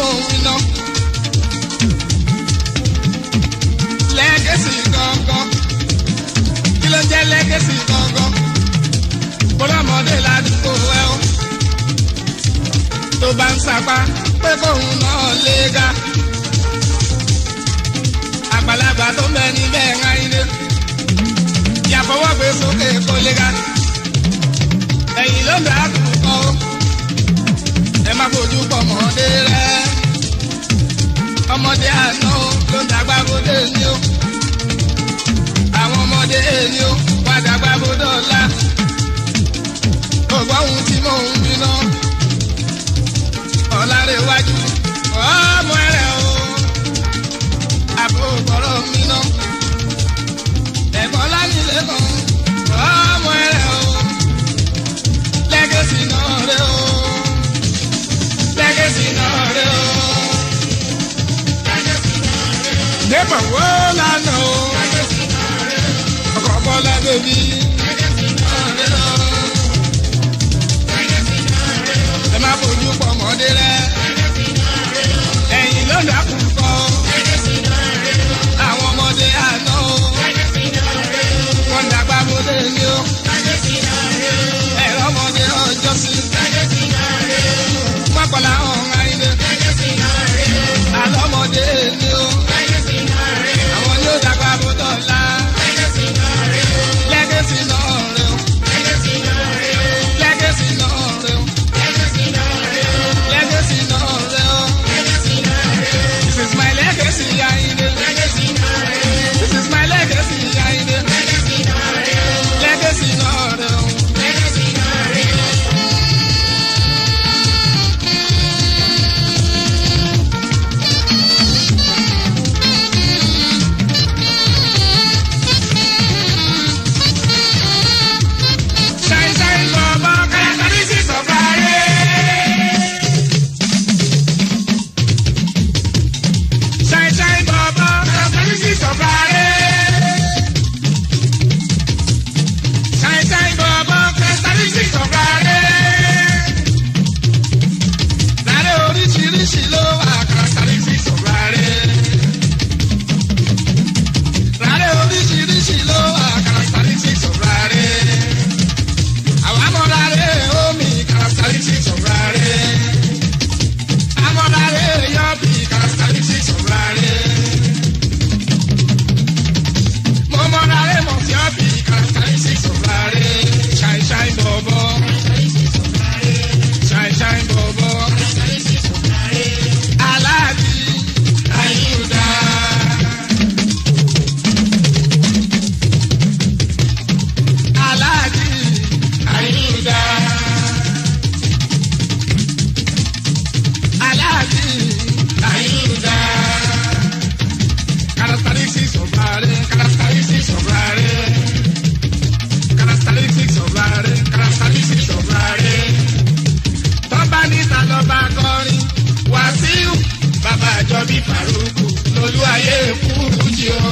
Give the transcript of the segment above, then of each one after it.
mò ń wí ná. lẹ́gẹ̀sì gangan kí ló ń jẹ́ lẹ́gẹ̀sì gangan bọ́lámọdé ládùúgbò ẹ o tó bá ń sapá pé kóun náà lé ga àgbàlagbà tó bẹ níbẹ̀ ń ayílé ìyàfọwọ́ gbé sókè kó lé ga ẹ̀yìn ló ń dà á kú kọ́ o ẹ má fojú pọ̀ mọ́dé rẹ ọmọdé àná o ló ń dàgbà bóde ní o àwọn ọmọdé ní o wá dàgbà bóde ọ̀la ògbọ́n ohun tí mò ń gbiná ọ̀làrẹ̀wájú ọmọ ẹ̀rẹ̀ o àbò gbọ́rọ̀ mi ná ẹ̀gbọ́n lánìlẹ̀ kan ọmọ ẹ̀rẹ̀ o lẹ́gẹ̀sì náà rẹ̀ o lẹ́gẹ̀sì náà rẹ̀ o. Débọ̀ wo lánàá o ọkọ̀ bọ́lá bèbí. ẹ má fojú pọ̀ mọ́dé rẹ̀ ẹ̀yìn ló ń dàkú kọ́ àwọn ọmọdé àná o wọ́n ń dàgbà bóde ní o ẹ̀rọ ọmọdé ọjọ́ sí mọ́kànlá ọ̀hún ayé àlọ́mọdé ní o àwọn ni ó dàgbà bóde ọ̀la lẹ́gẹ̀sì náà rẹ̀ o lẹ́gẹ̀sì náà rẹ̀ o. Legacy no reo. This is my legacy, Yainde. This is my legacy, Yainde. Legacy no reo. Shine, shine, Baba, characteristics of Friday. Shine, shine, Baba, characteristics of Friday. Shine, shine, Baba, characteristics of Friday. Láre oríṣiríṣi ló wà characteristics of Friday. Láre oríṣiríṣi ló wà characteristics of Friday. Àwọn amọ̀láre omi characteristics of Friday. Amọ̀láre yọ̀bì characteristics of Friday. Mọ̀mọ́láre mọ̀fíọ́bì characteristics of Friday. Shine shine bọ̀bọ̀. Shine shine bọ̀bọ̀. Aláàbí Ayúdá. Aláàbí Ayúdá. Aláàbí Ayúdá. Characteristics of Rare, characteristics of Rare. Characteristics of Rare, characteristics of Rare. Tọ́ba níta lọ́ba kọrin, Wàsíù, bàbá àjọbí Fàrúkù, lolú ayé kúrú jí o.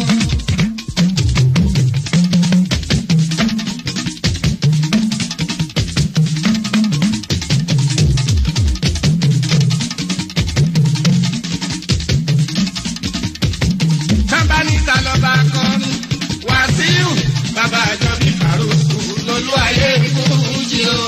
Tọ́ba níta lọ́ba kọrin, Wàsíù, bàbá àjọbí Fàrúkù, lolú ayé kúrú jí o.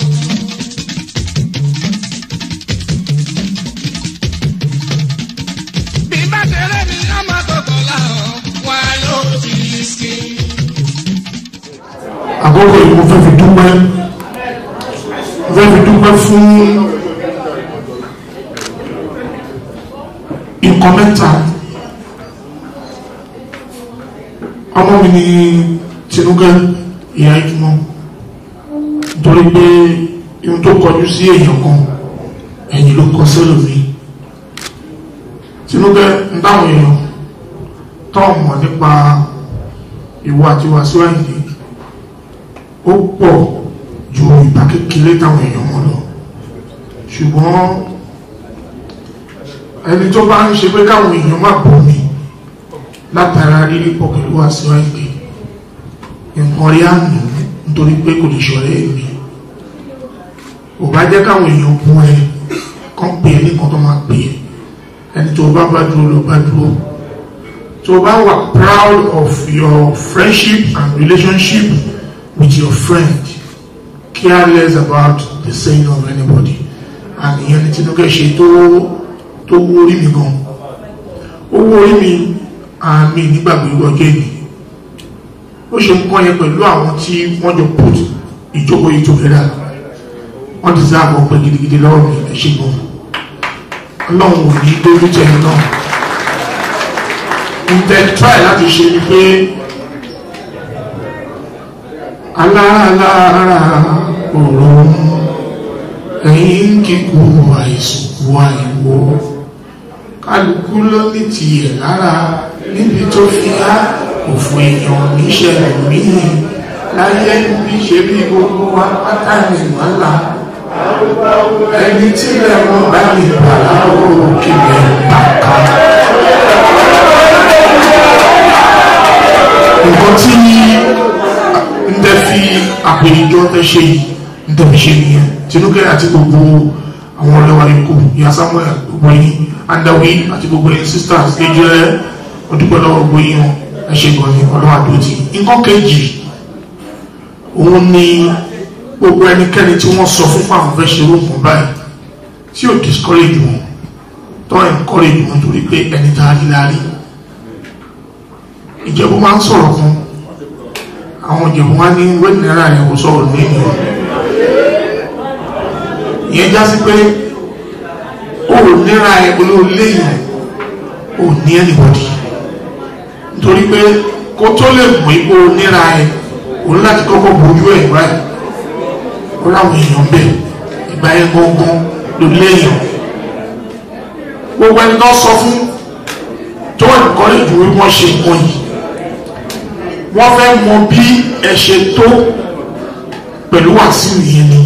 bí bá tẹ̀lé mi ọmọ gbogbo làwọn wà ló ti ski. àkókò yìí mo fẹ́ fi dúpẹ́ mo fẹ́ fi dúpẹ́ fún nǹkan mẹ́ta ọmọ mi ní tinúkẹ́ ìyá ìtumọ̀ nítorí pé ihun tó kọjú sí èèyàn kan ẹ̀yìn ló kọ sẹ́lòmíì tinúkẹ́ ń dáhùn èèyàn tó mọ̀ nípa ìwà àti wàásù àyìnlé ó pọ̀ ju ìgbà kékeré táwọn èèyàn mọ̀ lọ ṣùgbọ́n ẹni tó bá ń ṣe pé káwọn èèyàn má bọ̀ mí látara rírí pọ̀ pẹ̀lú wàásù àyìnlé nǹkan rí àná nítorí pé kò lè ṣọ̀rẹ́ mi ò bá jẹ́ káwọn èèyàn bú ẹ kan pè é nìkan tó máa pè é ẹni tó bá bá dúró ló bá dúró tó bá wà proud of your friendship and relationship with your friend care less about the saying of anybody and ìyẹn ní tinúkẹ́ ṣe tó tó wó orí mi gan ó wó orí mi àmì nígbàgbé ọjọ́ èdè ó ṣe ń kọ́ yẹn pẹ̀lú àwọn tí wọ́n jọ put ìjókòó yìí together wọ́n ti sáà bọ̀ pé gidigidi lọ́wọ́ mi ẹ̀ ṣe gan ọlọ́run ò ní dójú tẹ̀yìn náà ǹtẹ̀ try láti ṣe ni pé aláàlára òòrùn ẹ̀yìn kíkú àìsùnkú àìwò kálukú ló ní tiẹ̀ lára níbi tó fi á òfò èèyàn níṣẹ̀lẹ̀ míì láyé bí ṣe bí gbogbo wa pátá ní wàhálà ẹni tí lẹ́wọ̀n bá lè bàrà ó kílẹ̀ bàkà. nǹkan tí ń tẹ́ fi àpèjọ tẹ́ ṣe yìí ń tẹ́ fi ṣe nìyẹn tinúkẹ́ àti gbogbo àwọn ọlọ́wà ikú ìyá samuel gbogbo yín andawi àti gbogbo yín sisters lè jẹ́ ọdúpẹ́ lọ́wọ́ gbogbo yín wọn ẹ ṣe gan ni ọlọ́wà dòtí nǹkan kejì òun ni gbogbo ẹnikẹ́ni tí wọ́n sọ fún fáwọn fẹ́ ṣe orúkún báyìí tí ò discourage wọn tó encourage wọn torí pé ẹni tá a rí la rí ìjẹ̀bú máa ń sọ̀rọ̀ kan àwọn ìjẹ̀bú wá ní wẹ́ẹ̀dì náírà rẹ̀ kò sọ̀rọ̀ ní ènìyàn ìyẹn já sí pé ó ò níra ẹ olóòlé yìí ò ní anybody nítorí pé kó tó lè mú ipò níra ẹ òun láti kọ́kọ́ bójú ẹ̀ báyìí ó láwọn èèyàn bẹ̀ ìgbà yẹn gbọ́ngbọ́n ló léèyàn gbogbo ẹni tó sọ fún tó ẹ̀kọ́ lè dúró wọ́n ṣe nǹkan yìí wọ́n fẹ́ mọ bí ẹ ṣe tó pẹ̀lú wàásù yìí ni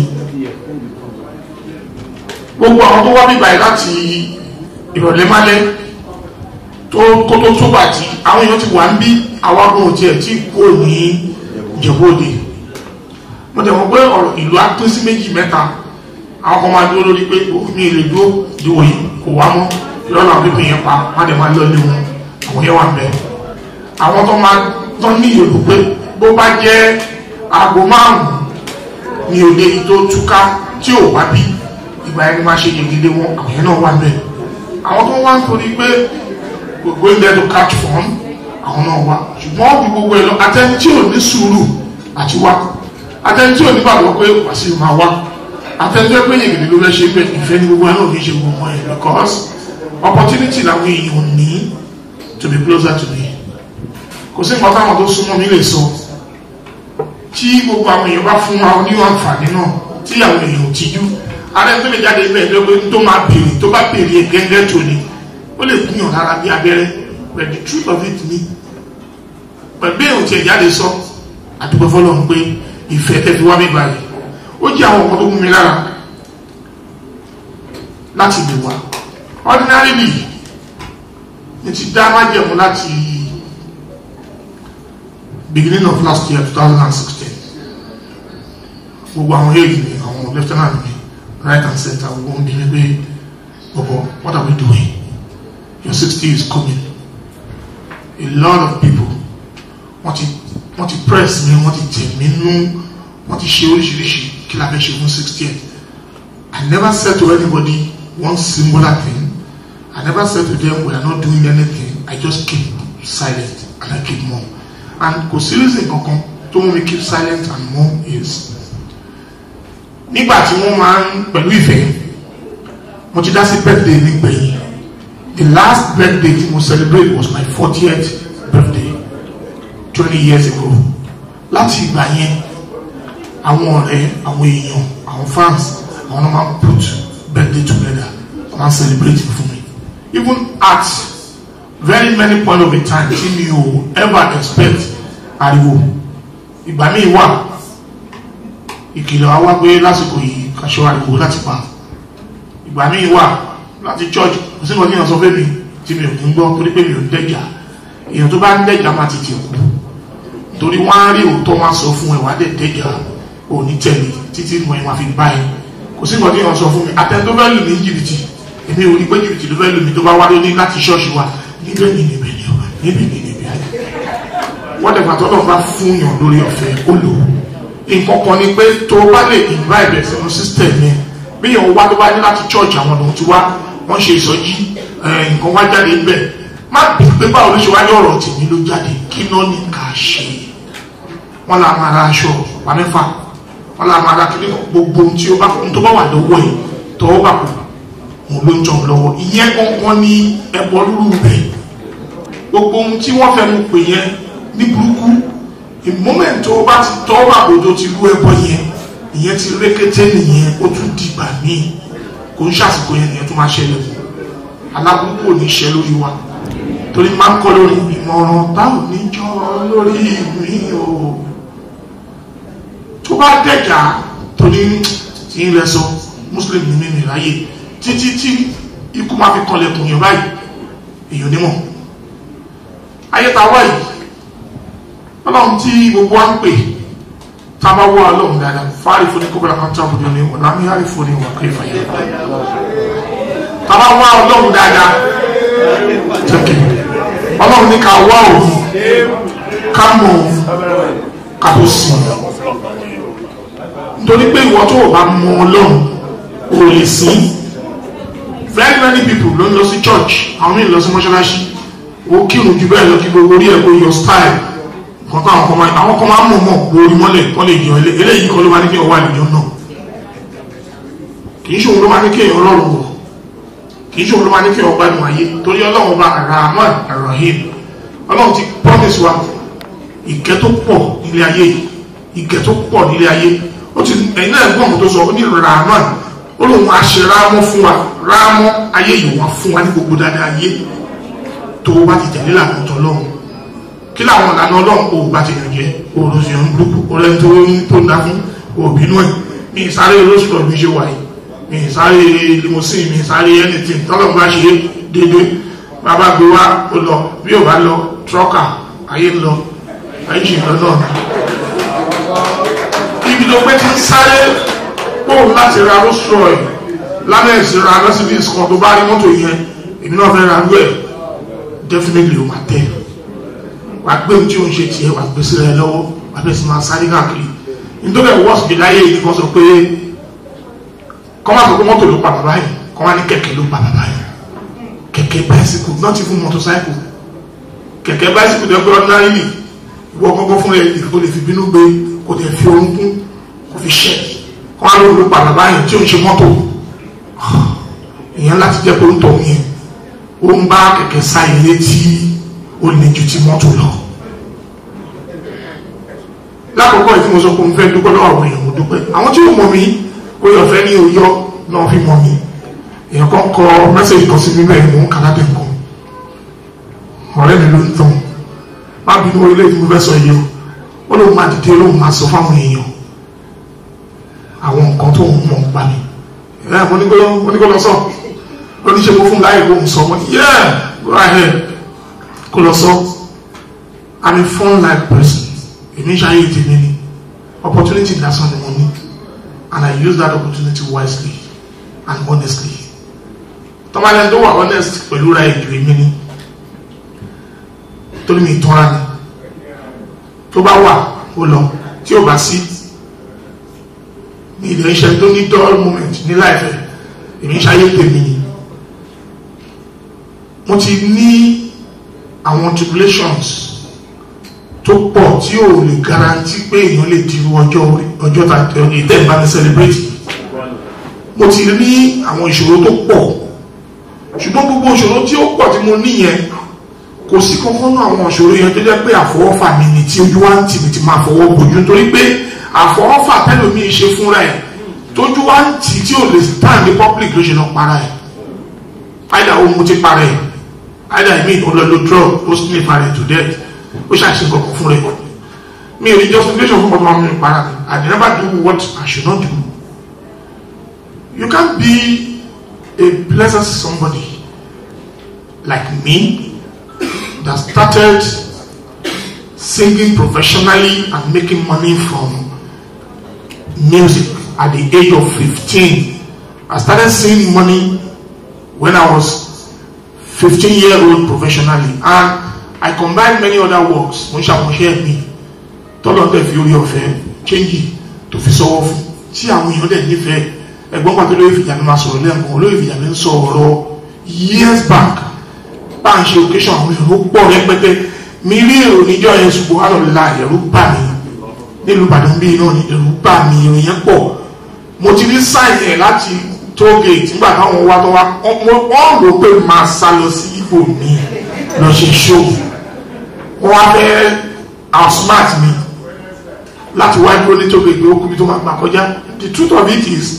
gbogbo àwọn tó wá bíbà yìí láti ìrọ̀lẹ́ málẹ́ tó kó tó tó bàtí àwọn èèyàn ti wà ń bí àwọn agbóhùn tiẹ̀ tí kò ní ìjẹ̀bú-òde mo tẹ̀ wọ́n pé ọ̀rọ̀ ìlú á pín sí méjì mẹ́ta àwọn kan máa dúró lórí pé mi lè dúró ìdíwò yìí kò wá mọ́ ìrọ̀lẹ́ àwọn pípín yẹn pa má dẹ̀ máa lọ ilé wọn àwọn yẹn wà ń bẹ̀ àwọn tó máa tán ní ìyòlù pé bó bá jẹ́ aago márùn-ún ní òde yìí tó túká tí ò wá bí ìgbà ẹni máa ṣe gègédé wọn àwọn yẹn náà wà ń bẹ̀ àwọn tó wá ń torí pé gbogbo ń dẹ́nu catch form àwọn náà wá ṣùgbọ́n bí gbogbo ẹ̀ lọ atẹ́ni tí ò ní sùúrù àti wá atẹ́ni tí ò ní gbàgbọ́ pé wàásù máa wá atẹ́ni tí ó pé yègèdè ló fẹ́ ṣe pé ìfẹ́ ní gbogbo ẹ̀ náà ò ní ṣe gbogbo ẹ̀ because opportunity làwọn èèyàn ní to be closer to me kò sí nǹkan táwọn tó súnmọ́ mi lè sọ tí gbogbo àwọn èèyàn bá fún wa ní àǹfààní náà tí àwọn èèyàn ò tijú alẹ́ tó lè jáde bẹ́ẹ̀ lọ́gbẹ́ tó máa béèrè tó bá béèrè gẹ́gẹ́ tó ni ó lè gúnyàn lára bí abẹ́rẹ́ but the truth of it ni pẹ̀lú èèyàn tí ẹ̀ jáde sọ àdúgbò fọlọ́run pé ìfẹ́ tẹ́ fi wá mi báyìí ó jẹ́ àwọn ọkọ̀ tó mú mi lára láti lè wá ordinarily ní ti dá májẹ̀mú láti beginning of last year 2016 gbogbo àwọn èèyàn ni àwọn lieutenant mi right and center gbogbo ń bí mi pé bọ̀bọ̀ what are we doing your sixty is coming a lot of people wọ́n ti wọ́n ti press mi wọ́n ti tẹ̀ mí nú wọ́n ti ṣe oríṣiríṣi kí la fẹ́ ṣe fún sixty I never said to anybody one singular thing I never said to them we are not doing anything I just keep silent and I keep mum and kò sí reason kankan tó mú mi keep silent and mum is nígbà tí wọ́n máa ń pẹ̀lú ìfẹ́ mo ti dá sí birthday mi gbẹ̀yìn the last birthday tí mo celebrate was my fortieth birthday twenty years ago láti ìgbà yẹn àwọn ọ̀rẹ́ àwọn èèyàn àwọn fans àwọn náà máa put birthday together wọ́n máa celebrate fún mi even at very many point of a time tí mi ò ever expect ariwo ìgbà míì wà ìkìlọ̀ wa wá pé lásìkò yìí kàṣọ ariwo láti pa ìgbà míì wà láti church kò sí nǹkan tí èèyàn sọ fẹ́ mi tí mi ò ní gbọ́ torí pé mi ò ń dẹ́jà èèyàn tó bá ń dẹ́jà máa ti tì kú torí wọ́n á rí òótọ́ wọn sọ fún ẹ wá dẹ̀ dẹ́jà ò ní tẹ̀lé títí mo ẹ̀ máa fi bá ẹ kò sí nǹkan tí èèyàn sọ fún mi àtẹ̀tọ́ fẹ́ lù ní jìbìtì èmi ò rí pé jìbìtì ló fẹ́ lómi tó bá wá lóní láti ṣọ́ọ̀ṣì wa níbẹ̀ ni níbẹ̀ ni ọ níbẹ̀ ni níbẹ̀ wọ́n dẹ̀ fàtọ́ náà bá fún yàn lórí ọ̀fẹ́ ó lò ó nǹkan kan ni pé tó o bá lè invite ẹ̀ sínú system yẹn bí yàn wá tó bá ní láti church àwọn ọ̀nà tí wá wọ́n ṣe ìsọjí nǹkan wá jáde ńbẹ̀ má bí pé báwo ló ṣe wá ní ọ̀rọ̀ tèmi ló jáde kí náà ní ká ṣe wọ́n là máa ra aṣọ ọ̀pá mẹ́fà wọ́n là máa ra kí gbogbo ohun tí ó bá ohun tó bá wà lọ́wọ́ ẹ̀ tọ́wọ́ bà kù òun ló ń jọ lọ́wọ́ ìyẹn kankan ní ẹ̀bọ rúrú rẹ̀ gbogbo ohun tí wọ́n fẹ́ mu pè yẹn ní burúkú moment tó o bá ti tọ́wọ́ bà kò tó ti rú ẹbọ yẹn ìyẹn ti rékété nìyẹn ó tún dìgbà míì kò ń ṣàsìkò yẹn nìyẹn tó máa ṣẹlẹ̀ aláburúkú ò ní ṣẹ lórí wa torí máa ń kọ́ lórí ìmọ̀ràn báwo ní jọ lórí mi o tó bá dẹ̀jà torí tí ń lẹ sọ muslim ní mímì ráyè títí tí ikú máa fi kanlẹ̀kùn yẹn báyìí èèyàn nímọ̀ ayé ta wáyìí ọlọ́run tí gbogbo wa ń pè taba wọ ọlọ́run dáadáa fáàrí fún ní kóbọ̀lá kan tó àbúrò ní ọ̀la mi hàrí fún ní wàkà ìfàyà taba wọ ọlọ́run dáadáa tẹ́kẹ̀ ọlọ́run ní ká wá òun ká mọ̀ òun ká tó sìn nítorí pé ìwọ tó o bá mọ ọlọ́run o lè sìn very many people ló ń lọ sí church àwọn míì lọ sí mọ́ṣáláṣí o kírun ju bẹ́ẹ̀ lọ kí gbogbo orí ẹ̀ kó yọ style kọ́tà àwọn kan máa àwọn kan máa ń mọ̀ mọ̀ lórí mọ́lẹ̀ kọ́ lè jọ eléyìí kọ́ ló máa ní kí ọwọ́ àlejò náà kì í ṣòun ló máa ní kí èèyàn ọlọ́run wọ̀ kì í ṣòun ló máa ní kí ọgbà ẹnu ayé torí ọlọ́run bá rahman rahim ọlọ́run ti promise wa ìkẹ́ tó pọ̀ nílé ayé ìkẹ́ tó pọ̀ nílé ayé ó ti ẹ̀yin náà gbọ́n tó sọ ó ní rahman ó lóun á ṣe rámọ́ fún wa rámọ́ ayé yìí wá fún wa ní gbogbo dáadáa ayé tó bá ti tẹ̀lé làwọn ọ̀tọ̀ lọ́run kí làwọn ìlànà ọlọ́run kò bá ti yànjẹ́ òrùsì ọ̀hún dúkù ọ̀rẹ́ tó ń tó ń dá fún òbínú ẹ̀ mi ìsáré olóṣùpọ̀ mi ṣe wáyé mi ìsáré limousine mi ìsáré anything tọ́lọ̀ bá ṣe dédé bàbá gbé wá ó lọ bí ò bá lọ trọ́kà ayé ń lọ ayé ṣì ń lọ náà ibi tó pé ti ń sáré pòun láti ra Rolls Royce lábẹ́ ìsira Mercedes kan tó bá rí mọ́tò yẹn èmi náà fẹ́ ra rú ẹ̀ definitely ó máa tẹ̀ wà gbé ohun tí o ń ṣe tiẹ̀ wà gbé sílẹ̀ lọ́wọ́ wà bẹ́ẹ̀ sì máa sáré káàkiri nítorí ẹ̀ wọ́ọ̀sì bí láyé yìí kan sọ pé kọ́ máa sọ pé mọ́tò ló pa bàbá yìí kọ́ máa ní kẹ̀kẹ́ ló pa bàbá yìí kẹ̀kẹ́ báyìsíkù not even motorcycle kẹ̀kẹ́ báyìsíkù tó yẹ pé ordinarily ìwọ kọ́kọ́ fún ẹ kò lè fi bínú gbé kò lè fi orúnkún kò fi ṣẹ́ kọ́ máa ló pa bàbá yìí tí o ń ṣe mọ́tò ìyẹn láti jẹ́ pé ó ń tọ̀ yẹn ó ń bá kẹ̀kẹ́ sá ilé tí ó lè ju ti mọ́tò lọ. lákòókò ìfí mo sọ pé mo fẹ́ dúpẹ́ lọ́wọ́ àwọn èèyàn mo dúpẹ́ àwọn tí ó mọ̀ mí ó yọ fẹ́ ní oyọ́ náà fi mọ̀ mí èèyàn kan kọ mẹ́sẹ̀jì kan sí mi bẹ́ẹ̀ mò ń kà lábẹ́ nǹkan ọ̀rẹ́ mi ló ń tàn má bínú orílẹ̀ èdè mo fẹ́ sọ yìí o ó lóun máa dìde lóun máa sọ fáwọn èèyàn àwọn nǹkan tó ń mọ̀ ń pa mi ẹ̀ mo ní kó lọ sọ oníṣẹ́ mo fún láyé kó ń sọ mo ní yeah go ahead kó lọ sọ i'm a fun life person èmi ṣayé tèmi ni opportunity lásán ni mo ní and i use that opportunity wisely and honestly tọ́mọdé tó wà honest pẹ̀lú ra èdè èmi ni torí mi tọ́ra ni tó bá wà ó lọ tí ò bá sí ní ilé iṣẹ́ tó ní dull moment ní láìfẹ́ èmi ṣayé tèmi ni mo ti ní àwọn tribulations tó pọ̀ tí ò lè garanti pé èèyàn lè di ọjọ́ ọjọ́ ìtẹ́ ìbáni celebrate mo ti ní àwọn ìṣòro tó pọ̀ ṣùgbọ́n gbogbo ìṣòro tí ó pọ̀ tí mo ní yẹn kò sí kankan náà àwọn ìṣòro yẹn tó jẹ́ pé àfọwọ́fà mi ni tí ojú wa ń tì mí ti máa fọwọ́ bójú nítorí pé àfọwọ́fà tẹ́lòmíì ṣe fúnra ẹ̀ tójú wa ń tì tí ò lè stand ní public ló ṣe náà para ẹ̀ àìdá ohun mo ti para ẹ̀ àìdá ìmí ìkọlọ́lọ́ drug ó sì ní ìfarẹ̀ to death ó ṣàṣe kankan fún rẹ mi ò ní justification fún ọmọ mi para mi I never do what I should not do you can't be a blessed somebody like me that started singing professionally and making money from music at the age of 15 I started seeing money when I was 15 year old professionally and I combined many other works mo ń ṣàmúṣe mi tọ́lọ́ tẹ̀ fi orí ọ̀fẹ́ change tó fi sọ́wọ́ fún tí àwọn èèyàn dẹ̀ nífẹ̀ẹ́ ẹ̀gbọ́n pàtó lórí ìfìyàmí máa sọ̀rọ̀ lẹ́ẹ̀kan olórí ìfìyàmí ń sọ ọ̀rọ̀ years back bá ń ṣe occasion àwọn èèyàn ó pọ̀ rẹpẹtẹ mi rí èrò níjọ́ yẹn ṣùgbọ́n wà lọ́la ẹ̀rú bà mí nílùú Ìbàdàn bíi náà ní ẹ̀rú bà mí ìròyìn yẹn pọ̀ mo ti rí sign ẹ̀ láti tógate nígbà táwọn wá tó wá wọ́n rò pé máa sá lọ sí ibò mi lọ ṣe show wọ́n wá fẹ́ outsmart mi láti wá dúró ní tógate ó kúbi tó máa gbà kọjá the truth of it is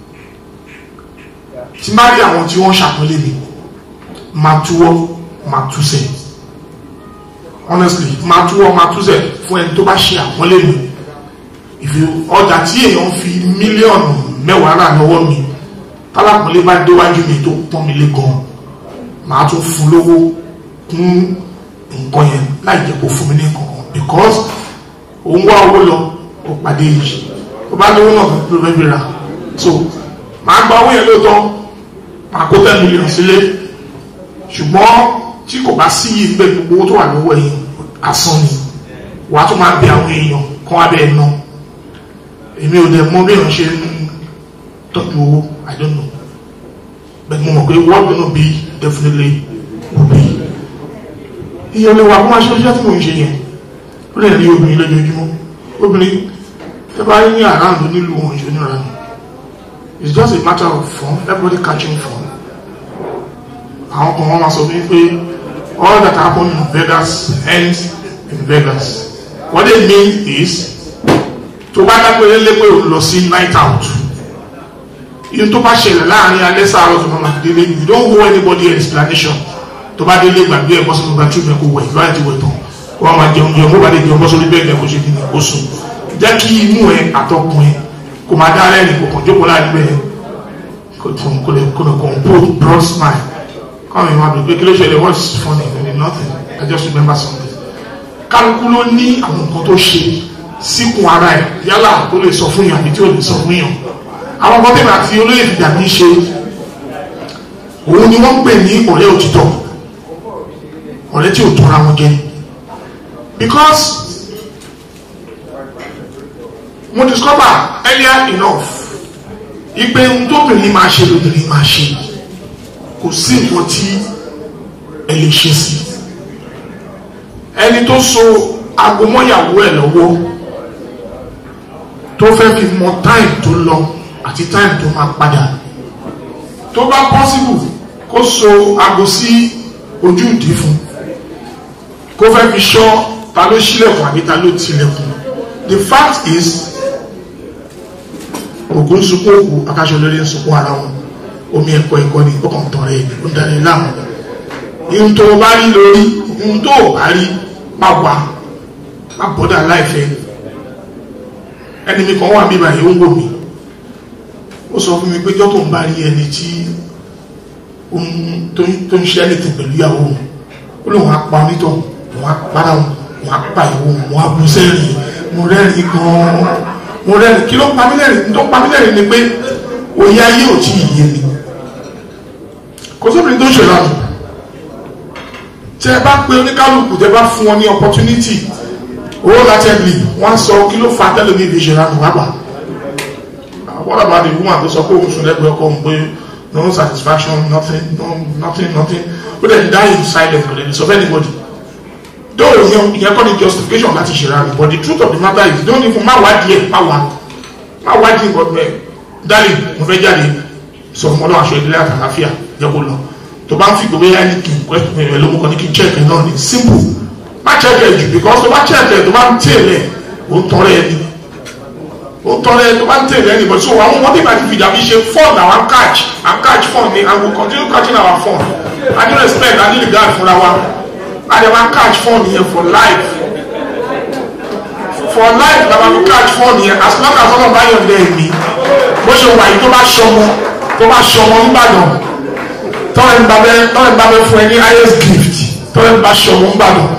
tí má rí àwọn tí wọ́n ṣàpọ́nlé mi máa túwọ́ máa túsẹ̀ honestly máa túwọ́ máa túsẹ̀ fún ẹni tó bá ṣe àpọ́nlé mi ìfi ọjà tí èèyàn fi mílíọ̀nù mẹ́wàá rà lọ́wọ́ mi tálápọ̀lé bá déwájú mi tó pọ́n mi lé gan máa tún fún lówó kún nǹkan yẹn láì jẹ́ kó fún mi ní nǹkan because òun wá owó lọ ó pàdé yìí ó bá lówó náà ló fẹ́ fi rà so máa gba owó yẹn lóòótọ́ máa kó ten million sílé ṣùgbọ́n tí kò bá sí yìí bẹ́ẹ̀ gbogbo owó tó wà lọ́wọ́ yìí asán ni wàá tún máa bẹ àwọn èèyàn kán wá bẹ́ẹ̀ ná èmi ò dẹ̀ mọ bí èèyàn ṣe ń tọ́jú owó I don't know but mo mọ̀ pé what gonna be definitely will be iye olè wa kó máa ṣe iṣẹ́ tí mò ń ṣe yẹn ó lè rí obìnrin lójoojúmọ́ obìnrin tẹ́ bá rí ní àráàlú nílùú òun ìṣẹ́ níra ni it's just a matter of fun everybody catching fun àwọn kan wọ́n máa sọ fún pé all that happen in Vegas ends in Vegas what they mean is tó bá dágbére lé pé o lọ sí night out yìí tó bá ṣẹlẹ̀ láàrin alẹ́ sáàrọ̀ tó máa délé you don't owe anybody explanation tó bá délé gbàgbé ẹ̀ bọ́sí nígbà tí o wẹ̀ ìlú àti wẹ̀ tán wọ́n máa jẹun jẹun bó bá dé jẹun bọ́sí orí bẹ́ẹ̀ kó ṣe kí ni kó sùn jẹ́ kí imú ẹ àtọkùn ẹ kò máa dá rẹ́rìn kò kàn jókòó láàrin bẹ́ẹ̀ kò tún kò lè kò lè compose broad smile káwọn èèyàn àbẹ̀ pé kí ló ṣẹlẹ̀ what's funny I nothing I just remember something kálukú ló ní àwọn nǹkan tó ṣe síkùn ara ẹ̀ yálà tó lè sọ fún yàn àbí tí ò lè sọ fún yàn àwọn ọmọ tẹ̀lé àti olóyè ìdìjà ní í ṣe òun ni wọ́n ń pè ní ọ̀rẹ́ òtítọ́ ọ̀rẹ́ tí ò tọ́ra wọn jẹ because mo discover earlier enough ipe ohun tóbìnrin máa ṣe lóbìnrin máa ṣe kò sí nǹkan tí ẹ lè ṣe sí ẹni tó so aago mọ́yàwó ẹ̀ lọ́wọ́ tó fẹ́ fi mọ time tó lọ àti time tó máa padà tó bá possible kó so aago sí ojú ìdí fún kó fẹ́ fi ṣọ́ ta ló ṣílẹ̀kùn àbí ta ló tilẹ̀kùn the fact is ògùn sunkún òkú akáṣọ lórí sunkún ara wọn omi ẹ̀kọ́ ẹ̀kọ́ ni ó kàn tán rẹ̀ ó darí láàmú ihun tó bá rí lórí ihun tó bá rí má wà má bọ́dà láìfẹ́ ẹni mi kan wà mí báyìí ó ń wò mí ó sọ fún mi pé jọ́tò ń bá rí ẹni tí tó ń ṣe ẹnìtì pẹ̀lú ìyàwó òun ó lóun á pa onítọ̀ òun á para òun òun á pa ìwò òun òun á bú sẹ́rìn mo rẹ́rìn gan-an mo rẹ́rìn kí ló pa mí lẹ́rìn tó pa mí lẹ́rìn ni pé òye ayé ò tí ì yé mi kò sóbìnrin tó ń ṣèlànà tẹ bá pé oníkálukú tẹ bá fún wọn ní opportunity owó látẹ́gbì wọ́n sọ kí ló fa tẹ́lẹ̀ ní ìdí ìṣẹ̀lànà wàgbà what about the woman tó sọ pé òun sùn lẹ́gbẹ̀ẹ́ ọkọ òun pé no satisfaction nothing no nothing nothing ó dẹ̀ die in silence kò lè sọ fẹ́ anybody though ìyẹn ìyẹn kọ́ ni justification láti ṣe ra rẹ̀ but the truth of the matter is don't even má wá díẹ̀ má wá má wá díẹ̀ but bẹ́ẹ̀ darling mo fẹ́ jáde sọ fún ọlọ́run aṣọ ìdílé àtàláfíà jẹ́ kó lọ tó bá ń fi gbogbo yẹn ní kí n pẹ́ ẹ̀ ló mú kọ́ ní kí n check ẹ̀ náà ní simple má check ẹ̀ jù because tó bá check ẹ̀ tó bá ń tẹ̀lé ó ń tọrẹ ẹ̀ ní ó ń tọrẹ ẹ̀ tó bá ń tẹ̀lé ẹ̀ ní but so àwọn ọmọdé máa ti fi dàbí ṣe fun àwọn catch and catch fun ni and we continue catching our fun I do respect I do regard fúnra wa and they wan catch fun yẹn for life for life na ma fi catch fun yẹn as long as ọlọ́run bá yọ̀ ǹdẹ́ mi bó ṣe wà yìí tó bá ṣọmọ tó bá ṣọmọ nígbàdàn tọ́lẹ̀ ń bá bẹ́ tọ́lẹ̀ ń bá bẹ́ fún ẹ ní highest gift tọ́lẹ̀ ń bá ṣọmọ nígbàdàn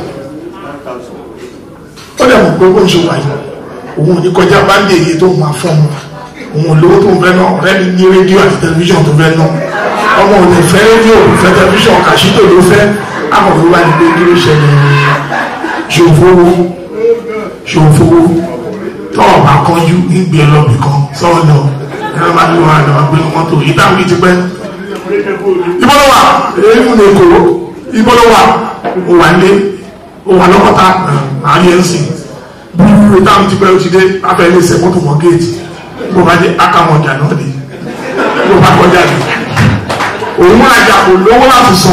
ó dẹ̀ mọ̀ pé bó ṣe wà yìí òun ò ní kọjá báńdì èyí tó máa fún un òun ò lówó tó ń fẹ́ náà ọ̀rẹ́ mi ní rédíò àti tẹlifíṣàn tó fẹ́ náà ọmọ ọmọ ò lè fẹ́ rédíò fẹ́ tẹlifíṣàn kàṣítò ló fẹ́ akọ̀wé wá ní pé kí ló ṣẹlẹ̀ ṣòfowó ṣòfowó tọ́ọ̀ bá kánjú nígbè lọ́bì kan sọ́ọ̀ lọ ẹ̀rọ bá ní wọn àlọ́ gbé mọ́tò yìí táwọn yìí ti pẹ́ ìbọ́lọ́wà èyí mú ní èkó ìbọ́lọ́wà ó wà lé ó wà lọ́kọ́ta àárín ẹ̀sìn bí táwọn ti pẹ́ ó ti dé abẹ́lé ṣe mọ́tò mọ́ géètì bó bá dé akamọ̀ ọjà náà dé bó bá kọjá dé òun àjà kò lówó láti sọ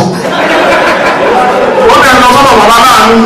ó lè lọ sọ́dọ̀ bàbá láàánú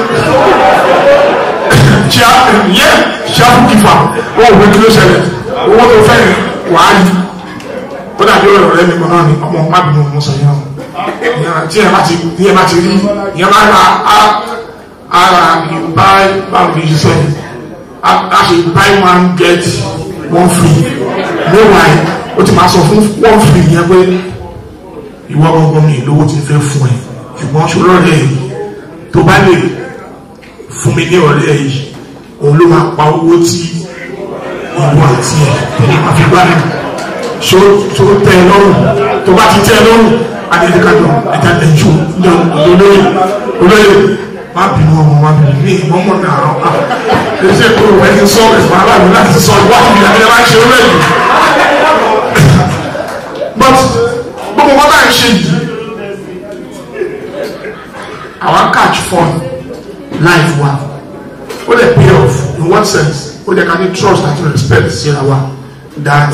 ṣíà yẹ ṣíàfù kìfà ó wò kí ló ṣẹlẹ̀ owó tó fẹ́ wàá yí ó dàbí ọ̀rọ̀ rẹ mi kan náà ni ọmọ mábìnrin òun sọ yẹn o tí ẹ bá ti tí ẹ bá ti rí ìyẹn bá ra ara ìbá báwo ni ṣiṣẹ́ a ṣe buy one get one free meanwhile ó ti máa sọ fún one free yẹn pé ìwọ gbọgbọ mi lówó ti fẹ́ fún ẹ ṣùgbọ́n ṣòro rẹ yìí tó bá lè fún mi ní ọ̀rẹ́ yìí òun ló máa pa owó tí ìwọ àti ẹ tẹ̀lé máa fi gbá mi so tó tẹ́ ẹ lọ́rùn tó bá ti tẹ́ ẹ lọ́rùn adédèkadọ ẹja ẹjú olóyè olóyè má bínú ọmọ má bínú ní ìmọ̀mọ́ náà ọ̀ká ẹsẹ̀ kúrò ẹni sọ ẹ̀fọ́ aláàbò láti sọ ìwádìí ìyá ẹ̀rọ máa ń ṣe olóyè but gbogbo wọn náà ń ṣe yìí àwọn catch fun life wa ó lè pay off in one sense ó lè ká ní trust àti respect síra wa that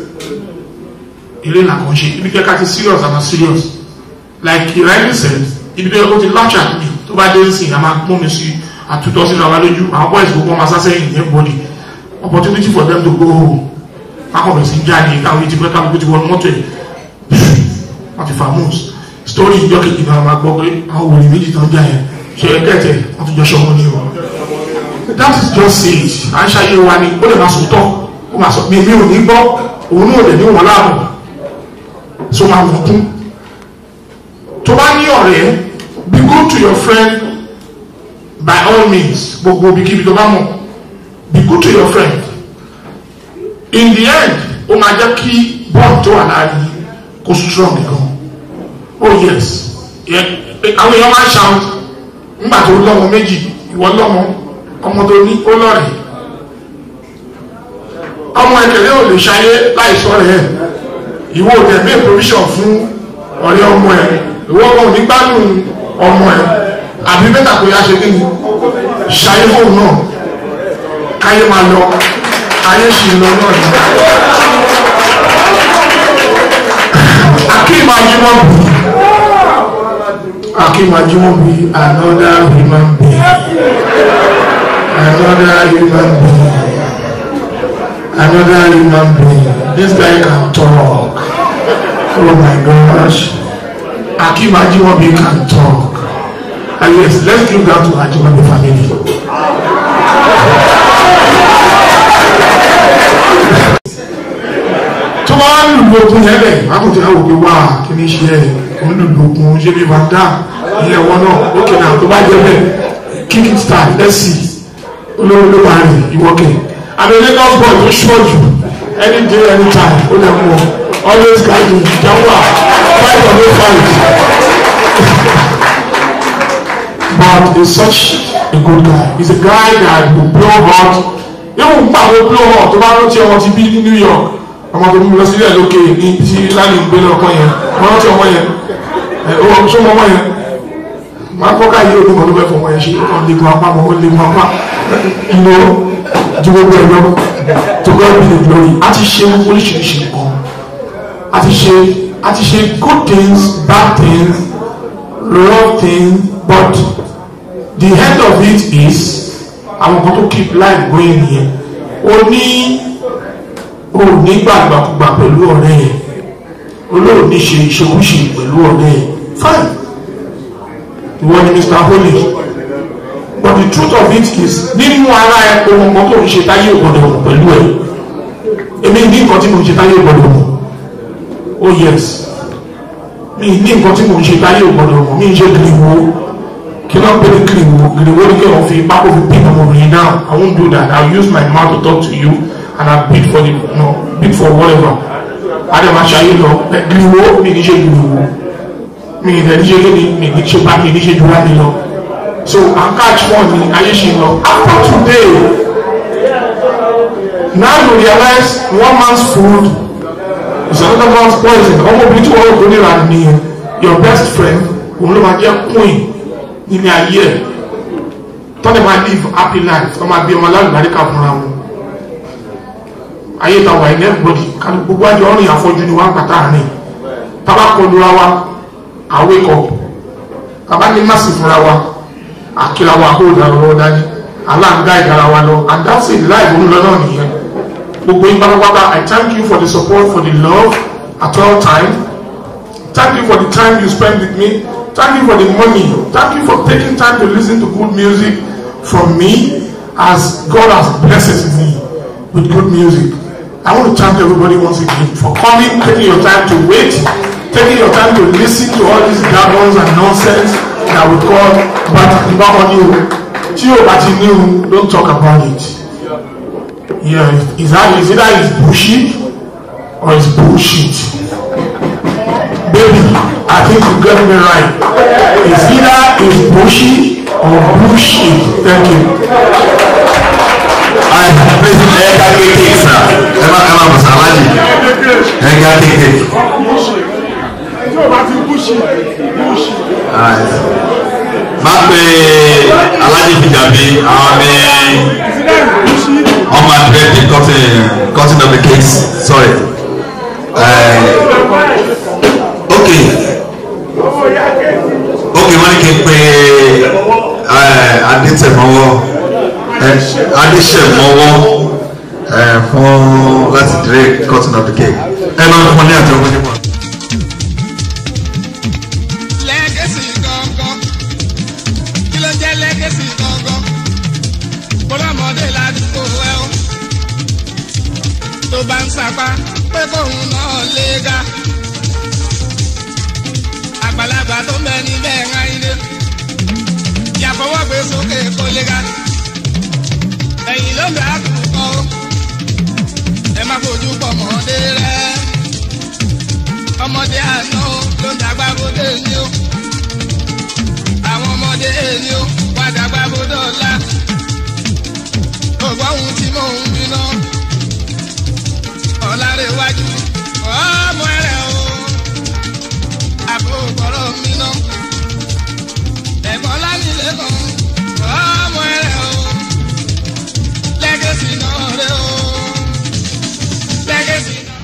ilé làkàn ṣe ibi kẹ́kẹ́ ti serious àmà serious like ìrẹ́lì said ibi tó yẹ kó ti launch at me tó bá dé nsìn àmà mú mi sí àtúntọ́ sínú àwọn lójú àwọn boys gbogbo ọmọ sásẹ́yìn ní everybody opportunity for them to go home akọ̀bẹ̀ sí jáde káwọn ti pẹ́ káwọn ti wọnú mọ́tò ẹ̀ wọ́n ti famous story ìjọ kejì náà máa gbọ́ pé àwọn wòlíì méjì tán jà yẹn ṣe é kẹ́tẹ̀ wọ́n ti jọ ṣọ́ wọn ní o that is just it à ń ṣàyè wa ni ó lè máa sòótọ́ ó máa sọ mi mi ò ní gbọ́ òun náà lè ní wọn láàbọ̀ so máa wọ̀ kún tó bá ní ọ̀rẹ́ be good to your friend by all means gbogbo ibikíbi tó bá mọ̀ be good to your friend in the end ó máa jẹ́ kí bond tó wà láàrin kó strong gan oh yes àwọn èèyàn máa ń ṣàwọn nígbà tó lọ́mọ méjì ìwọ lọ́mọ ọmọ tó ní ó lọ́rẹ̀ẹ́ ọmọ ẹ̀kẹ́lẹ́ ò lè ṣayé láìsọ rẹ̀ ìwọ ò tẹ̀ mí provision fún ọ̀rẹ́ ọmọ ẹ̀ ìwọ ọmọ òní gbádùn ọmọ ẹ̀ àbí mẹ́ta kò yá ṣe kí ni ṣayé fóun náà káyé máa lọ ayé ṣì ń lọ náà ni. Akim Ajimobi Akim Ajimobi another human being another human being another human being this guy can talk oh my gosh Akim Ajimobi can talk and yes let's give that to Ajimobi family. tó bá ń lùlù okun yẹn lẹ̀ akọ̀tí àwọn òkè wá kí ní ṣe ẹ̀ kò ń lùlù okun ṣé bí van dam ilé ẹ̀wọ̀n náà ókè náà tó bá jẹ́ bẹ́ẹ̀ kick it start let's see olówó ló máa rìn ìwọ́kẹ̀ àbí Lagos boy tó ṣọ́ọ̀jù any day any time ó lè mú ọ always guide you jàmbá fight or no fight but he's such a good guy he's a guy that will blow hot yóò gbà wọ́n blow hot tó bá rántí ọmọ ti bí ní New York ọmọ tó mú lọ sílẹ̀ lókè ní tí láti ń gbé lọ́kọ́ yẹn wọ́n rántí ọmọ yẹn ẹ̀ ṣó mọ ọmọ yẹn máa fọ́ká yìí ó dúnmọ̀ ló fẹ́ fọmọ yẹn ṣe ó kàn lè gun apá mọ́ ó lè gun apá ìlú ju gbogbo ẹ̀ lọ to God be the glory a ti ṣe oríṣiríṣi nǹkan a ti ṣe a ti ṣe good things bad things wrong things but the end of it is àwọn kan tó keep life going nìyẹn o ní o ní gbàgbàkúgbà pẹ̀lú ọ̀rẹ́ yẹn olóòní ṣe ìṣekúṣe pẹ̀lú ọ̀rẹ́ yẹn fine ìwọ ni Mr. Holy but the truth of it is nínú ara ẹ ohun kan tó ń ṣe táyé ògbọ́dọ̀ mọ̀ pẹ̀lú ẹ èmi ní nǹkan tí mo ń ṣe táyé ògbọ́dọ̀ mọ̀ oh yes mi ní nǹkan tí mo ń ṣe táyé ògbọ́dọ̀ mọ̀ mi ń ṣe gìrìwó kí ló ń pè ní gìrìwó gìrìwó ní kí wọ́n fi pákó fi pín ọmọbìnrin náà I won't do that I will use my mouth to talk to you and I bid for the no bid for whatever adémáṣayé lọ gíríwó mi ní ṣe gíríwó mi ní ṣe kíni mi ní ṣe bá mi ní ṣe jura mi lọ so à ń catch one ní ayé ṣe lọ after today now you realize one man's food is another man's poison ọmọbìnrin tí wọ́n rò kó níra ni your best friend òun ló máa jẹ́ queen nínú ayé ẹ̀ tọ́lẹ̀ máa live happy life tọ́ máa bí ọmọ alálùbáríkà fúnra wọn ayé ta wà ilẹ̀ gbòdì kálí gbogbo àjọ ọ̀rìn àfọ́jú ni wọ́n ń pàtà rìn tábà kọlura wa àwékọ̀ bàbá ní má sì fúnra wa àkìlà wa kó dàrú lọ́wọ́ dání aláǹgá ìdára wa lọ and that's it life òun lọ náà nìyẹn gbogbo yín pátápátá I thank you for the support for the love at all time thank you for the time you spend with me thank you for the money thank you for taking time to listen to good music from me as God has blessed me with good music. I want to thank everybody once again for coming, taking your time to wait, taking your time to listen to all these jargons and nonsense that we call Batiba audio. Tí o bá ti ní o, don't talk about it. Yeah, is that is either it's bullshit or it's bullshit. Baby, I think you get me right. It's either it's bullshit or bullshit. Thank you. ẹ̀ka kéèké sà ẹ má ẹ má bọ̀ sàlájì ẹ̀ka kéèké. má pe alájí fìjàbí àwọn ní ọmọ àdúrà di cutting cutting of the cakes sorry. Uh, okay okay wọ́n ní kí n pe adétẹ̀mọ́wọ́ adéṣẹ̀mọ́wọ́ fún láti dìrẹ́ cutting of the cake ẹ máa fún ní àti ọgbọ́n nípa. lẹ́gẹ̀sì gangan kí ló jẹ́ lẹ́gẹ̀sì gangan bọ́lámọdé ládùúgbò ẹ o tó bá ń sapá pé kóun náà lé ga àgbàlagbà tó ń bẹ níbẹ̀ ń ayílé yàfọwọ́ gbé sókè kó lé ga ẹ̀yìn ló ń bẹ àkùkọ o ẹ má fojú pọ̀ mọ́dé rẹ ọmọdé àná o ló ń dàgbà bóde ní o àwọn ọmọdé ní o wá dàgbà bóde ọ̀la ògbọ́n ohun tí mò ń gbiná ọ̀làrẹ̀wájú ọmọ rẹ̀ o àbò gbọ́rọ̀ mi ná ẹ̀gbọ́n lánìlẹ̀ kan ọmọ rẹ̀ o lẹ́gẹ̀sì náà rẹ̀ o lẹ́gẹ̀sì náà.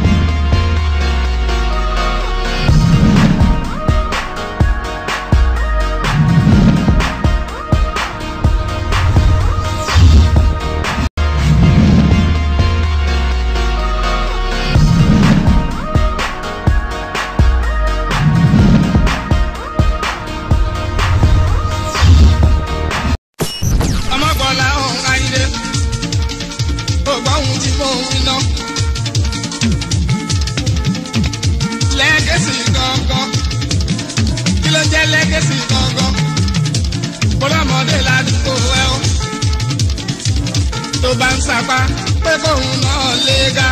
ọmọgbọ́lá ọ̀hún ayílé gbogbo ohun tí mò ń wí náà. lẹ́gẹ̀sì gangan kí ló jẹ́ lẹ́gẹ̀sì gangan bọ́lámọdé ládùúgbò ẹ o tó bá ń sapá pé kóun náà lé ga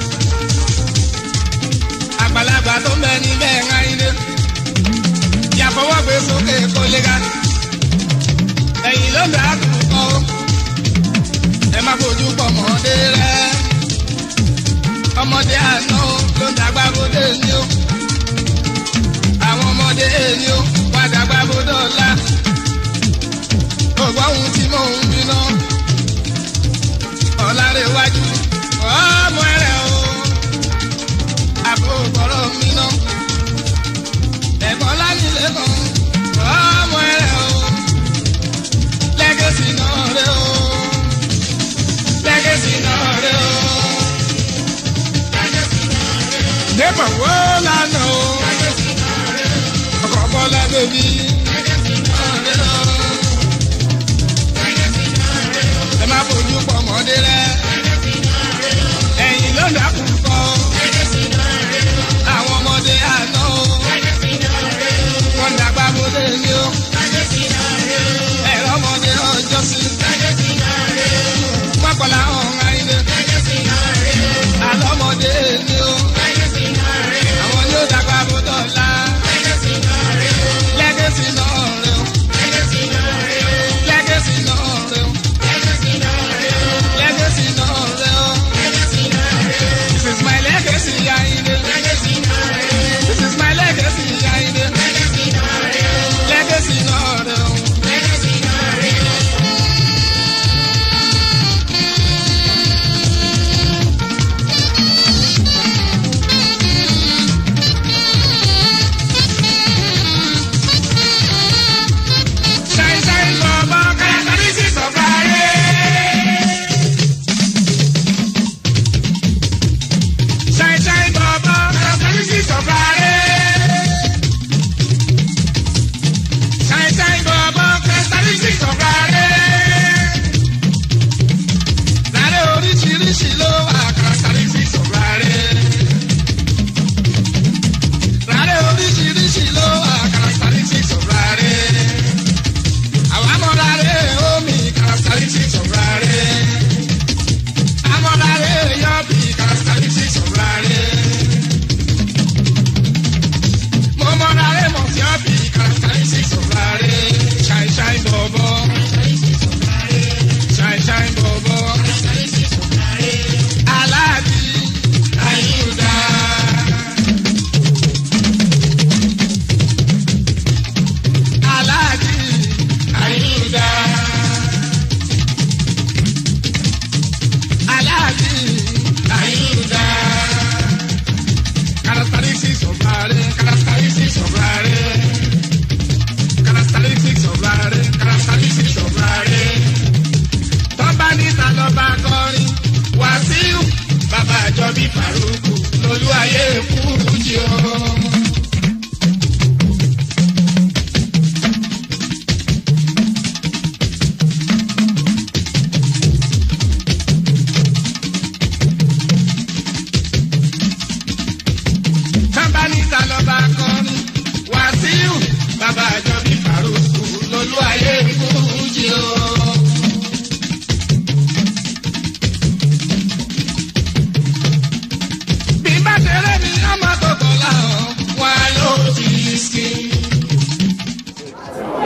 àgbàlagbà tó ń bẹ níbẹ̀ ń ayílé yàfọwọ́ gbé sókè kó lé ga ẹ̀yìn ló ń bẹ àkùkọ o ẹ má fojú pọ̀ mọ́dé rẹ ọmọdé àná o ló ń dàgbà bóde ní o àwọn ọmọdé ní o wá dàgbà bóde ọ̀la ògbọ́n ohun tí mò ń gbiná ọ̀làrẹ̀wájú ọmọ rẹ̀ o àbò gbọ́rọ̀ mi ná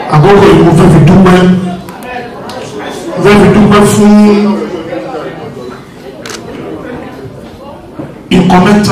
àkókò yìí mo fẹ́ fi dúpẹ́ mo fẹ́ fi dúpẹ́ fún nǹkan mẹ́ta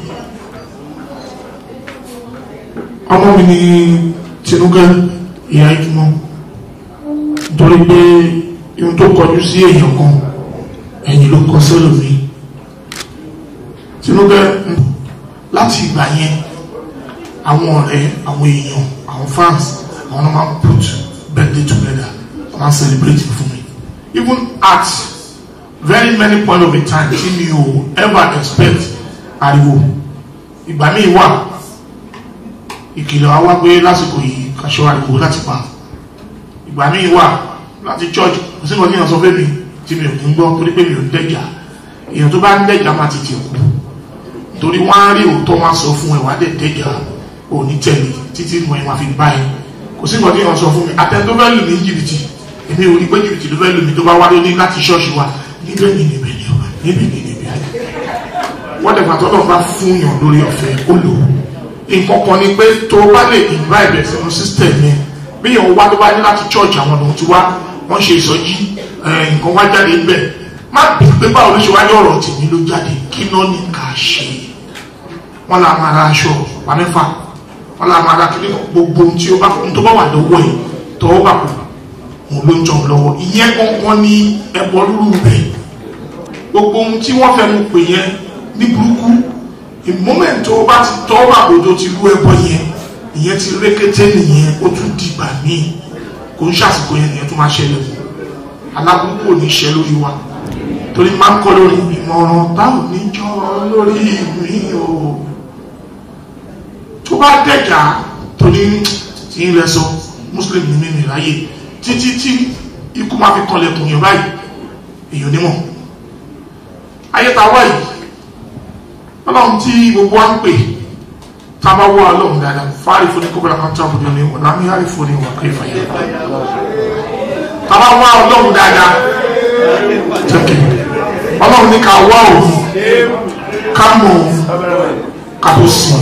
ọmọ mi ní Tinúkẹ́ ìyá ìtumọ̀ nítorí pé ihun tó kọjú sí èèyàn kan ẹ̀yìn ló kọ sẹ́lòmí Tinúkẹ́ láti ìgbà yẹn àwọn ọ̀rẹ́ àwọn èèyàn àwọn fans àwọn náà máa put birthday together wọ́n máa celebrate fún mi even at very many point of a time tí mi ò ever expect ariwo ìgbà míì wà ìkìlọ̀ wa wá pé lásìkò yìí kàṣọ ariwo láti pa ìgbà míì wà láti church kò sí nǹkan tí èèyàn sọ fẹ́ mi tí mi ò ní gbọ́ torí pé mi ò ń dẹ́jà èèyàn tó bá ń dẹ́jà máa ti tì kú torí wọ́n á rí òótọ́ wọn sọ fún ẹ wà á dẹ̀ dẹ́jà ò ní tẹ̀lé títí mo ẹ̀ máa fi bá ẹ kò sí nǹkan tí èèyàn sọ fún mi àtẹ tó fẹ́ lù ní jìbìtì èmi ò rí pé jìbìtì ló fẹ́ lù mí tó bá wá lóní láti ṣọ́ọ̀ṣì wa níbẹ̀ ni níbẹ̀ ni ọ níbi ni níbi ayé wọ́n dẹ̀ pàtó náà bá fún yàn lórí ọ̀fẹ́ ó lò ó nǹkan kan ni pé tó bá lè invite ẹ̀ sínú system yẹn bí yàn wá tó bá ní láti church àwọn ọ̀nà tí wá wọ́n ṣe ìsọjí nǹkan wá jáde níbẹ̀ má bí pé báwo ló ṣe wájú ọ̀rọ̀ tèmi ló jáde kí náà ní ká ṣe wọ́n là máa ra aṣọ wà mẹ́fà wọ́n là máa ra kíní gbogbo ohun tí ó bá tó bá wà lọ́wọ́ ẹ̀ tọ́wọ́ bà kú òun ló ń jọ lọ́wọ́ ìyẹn kankan ní ẹbọ rúrú rẹ̀ gbogbo ohun tí wọ́n fẹnu pè yẹn ní burúkú ìmọ́mẹ̀ntì tó bá ti tọ́wọ́ bà kó tó ti rú ẹbọ yẹn ìyẹn ti rékété nìyẹn ó tún dìgbà míì kò ń ṣàsìkò yẹn nìyẹn tó máa ṣẹlẹ̀ alábùkù ò ní ṣẹ lórí wa torí máa ń kọ́ lórí ìmọ̀ràn táwọn níjọ́ lórí mi o tó bá dẹ̀jà torí tí ń lẹ sọ muslim ní mímì ráyè títí tí ikú máa fi kanlẹ̀kùn yẹn báyìí èèyàn nímọ̀ ayé ta wá yìí ọlọ́run tí gbogbo wa ń pè tá a bá wá ọlọ́run dáadáa fáàrí fún ní kókòrò kan tó àbújọ ní wọn lámì àrí fún ní wọn kò ìfàyà tá a bá wá ọlọ́run dáadáa jẹ́kẹ̀ ọlọ́run ní ká wá òun ká mọ̀ òun ká tó sìn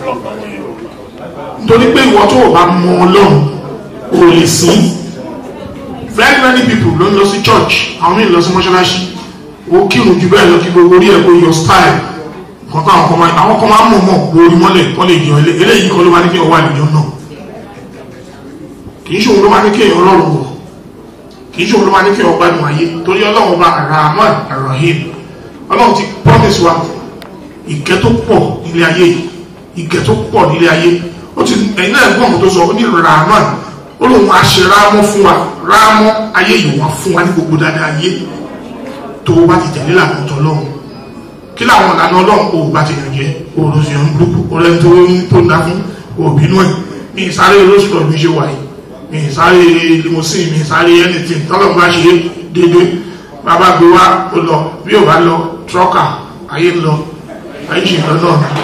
nítorí pé ìwọ tó o bá mọ ọlọ́run o lè sìn very many people ló ń lọ sí church àwọn míì lọ sí mọ́ṣáláṣí o kírun jù bẹ́ẹ̀ lọ kí gbogbo orí ẹ̀ kó yọ style nǹkan tó àwọn kan máa àwọn kan máa ń mọ̀ mọ̀ lórí mọ́lẹ̀ kọ́ lè yọ eléyìí kọ́ ló máa ní kí ọwọ́ àlejò náà kì í ṣòwò ló máa ní kí èèyàn ọlọ́run wọ̀ kì í ṣòwò ló máa ní kí èèyàn gbádùn ayé torí ọlọ́run bá rahman rahim ọlọ́run ti promise wa ìkẹ́ tó pọ̀ nílé ayé yìí ìkẹ́ tó pọ̀ nílé ayé ó ti ẹ̀yin náà gbọ́n tó sọ ó ní rahman ó lóun á ṣe rámọ́ fún wa rámọ́ ayé yìí wà fún wa ní gbogbo dáadáa ayé tó o bá ti tẹ̀lé làwọn ọ̀tọ̀ lọ́hùn kí làwọn ìlànà ọlọ́run kò bá ti yàn jẹ́ olùsìn ọ̀hún burúkú ọ̀rẹ́ tó ń tó ń dá fún òbínú ẹ̀ mi ìsáré olóṣùpọ̀ mi ṣe wáyé mi ìsáré limousine mi ìsáré anything tọ́lọ̀ bá ṣe dédé bàbá gbé wá ó lọ bí ò bá lọ trọ́kà ayé ń lọ ayé ṣì ń lọ náà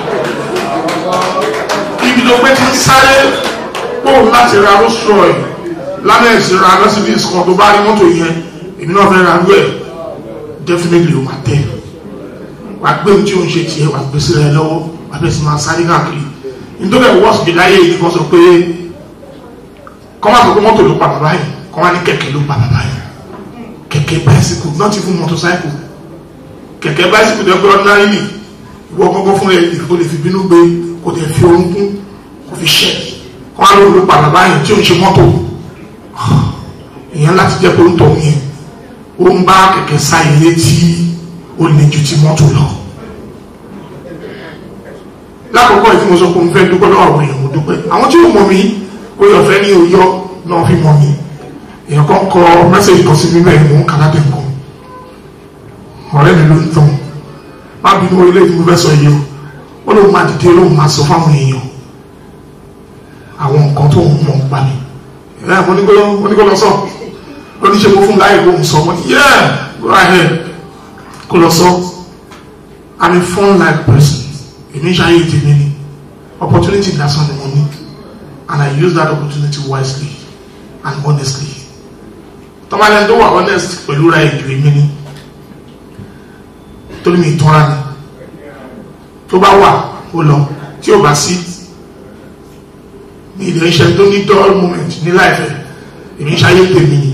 ibi tó pé ti ń sáré pòun láti ra Rolls Royce lánàá ìsira lọ́sibí kan tó bá rí mọ́tò yẹn èmi náà fẹ́ ra rú ẹ̀ definitely ó máa tẹ̀ wàá gbé ohun tí o ń ṣe tiẹ̀ wàá gbé sílẹ̀ lọ́wọ́ wàá bẹ̀rẹ̀ sí máa sáré káàkiri nítorí ẹ̀ wọ́ọ̀sì dé láyé yìí kan sọ pé kọ́ máa sọ pé mọ́tò ló pa bàbá yìí kọ́ máa ní kẹ̀kẹ́ ló pa bàbá yìí kẹ̀kẹ́ báyìsíkù not even motorcycle kẹ̀kẹ́ báyìsíkù tó gbé ordinary ìwọ gbọ́gbọ́ fún ẹ̀ kò lè fi bínú gbé kò lè fi orúnkún kò fi ṣẹ́ kọ́ máa ló pa bàbá yìí tí o ń ṣe mọ́tò ìyẹn láti jẹ́ pé ó ń tọ̀ yẹn ó ń bá kẹ̀kẹ́ sá ilé tí ó lè ju ti mọ́tò lọ. lákòókò yìí tí mo sọ pé mo fẹ́ dúpẹ́ lọ́wọ́ àwọn èèyàn mo dúpẹ́ àwọn tí ó mọ̀ mí ó yọ fẹ́ ní oyọ́ náà fi mọ̀ mí èèyàn kan kọ mẹ́sẹ̀gì kan sí mi bẹ́ẹ̀ mò ń kà lábẹ́ nǹkan ọ̀rẹ́ mi ló ń tàn má bínú orílẹ̀ èdè mo fẹ́ sọ yìí o ó lóun máa dìde lóun máa sọ fáwọn èèyàn àwọn nǹkan tó ń mọ̀ pa mi ẹ̀ mo ní kó lọ sọ oníṣẹ́ mo fún láyé kó ń sọ mo ní yeah go ahead kó lọ sọ i'm a fun like person èmi ṣe ayé tèmi ni opportunity lásán ni mo ní and i use that opportunity wisely and honestly tọ́mọdé tó wà honest pẹ̀lú ra èdè èmi ni torí mi tọ́ra ni tó bá wà ó lọ tí ò bá sí ní ilé iṣẹ́ tó ní dull moment ní láìpẹ́ èmi ń ṣayé tèmi ni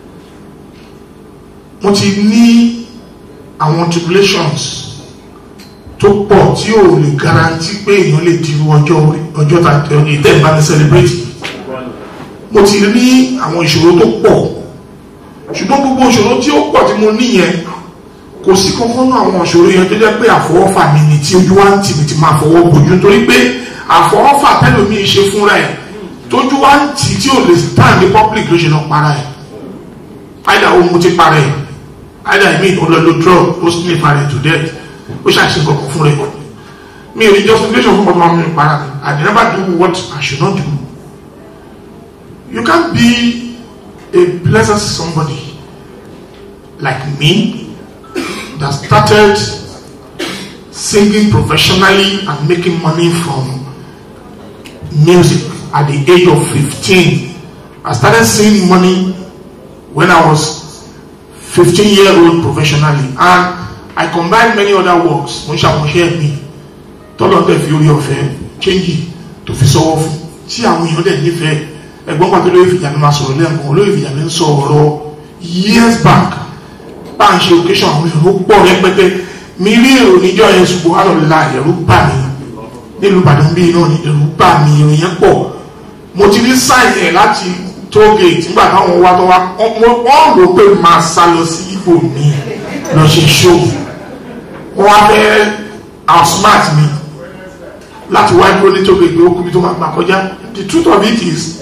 mo ti ní àwọn tribulations tó pọ̀ tí ò lè garanti pé èèyàn lè dirú ọjọ́ orí ọjọ́ ìtẹ́ ìbá ní celebrate mo ti ní àwọn ìṣòro tó pọ̀ ṣùgbọ́n gbogbo ìṣòro tí ó pọ̀ tí mo ní yẹn kò sí kankan náà àwọn ìṣòro yẹn tó jẹ́ pé àfọwọ́fà mi ni tí ojú wa ń tì mí ti máa fọwọ́ bójú nítorí pé àfọwọ́fà tẹ́lòmíì ṣe fúnra ẹ̀ tójú wa ń tì tí ò lè stand ní public ló ṣe lọ para ẹ̀ àìdá ohun mo ti para ẹ̀ àìdá ìmí ìkọlọ́lọ́ drug ó sì ní ìfarẹ̀ to death ó ṣàṣe kankan fún rẹ̀ mi ò ní justification fún ọmọ mi para mi I never do what I should not do you can't be a pleasant somebody like me that started singing professionally and making money from music at the age of 15 I started seeing money when I was 15 year old professionally and I combined many other works mo ń ṣàmúṣe mi tọ́lọ̀ tẹ̀ fi orí ọ̀fẹ́ change tó fi sọ́wọ́ fún tí àwọn èèyàn dẹ̀ nífẹ̀ẹ́ ẹ̀gbọ́n pàtó lórí ìfìjà mi máa sọ̀rọ̀ lẹ́ẹ̀kan olórí ìfìjà mi ń sọ ọ̀rọ̀ years back bá ń ṣe occasion àwọn èrò pọ̀ rẹpẹtẹ mi rí èrò níjọ́ yẹn ṣùgbọ́n wà lọ́la ẹ̀rù bà mí nílùú Ìbàdàn bíi náà ni ẹ̀rù bà mí èrò yẹn pọ̀ mo ti rí sáìn ẹ̀ láti tógèètì nígbà táwọn wá tó wá wọ́n rò pé máa sá lọ sí ibò mi lọ ṣe ṣó wọ́n wá fẹ́ outsmart mi láti wá dúró ní tógèètì ó kúbi tó máa gbà kọjá the truth of it is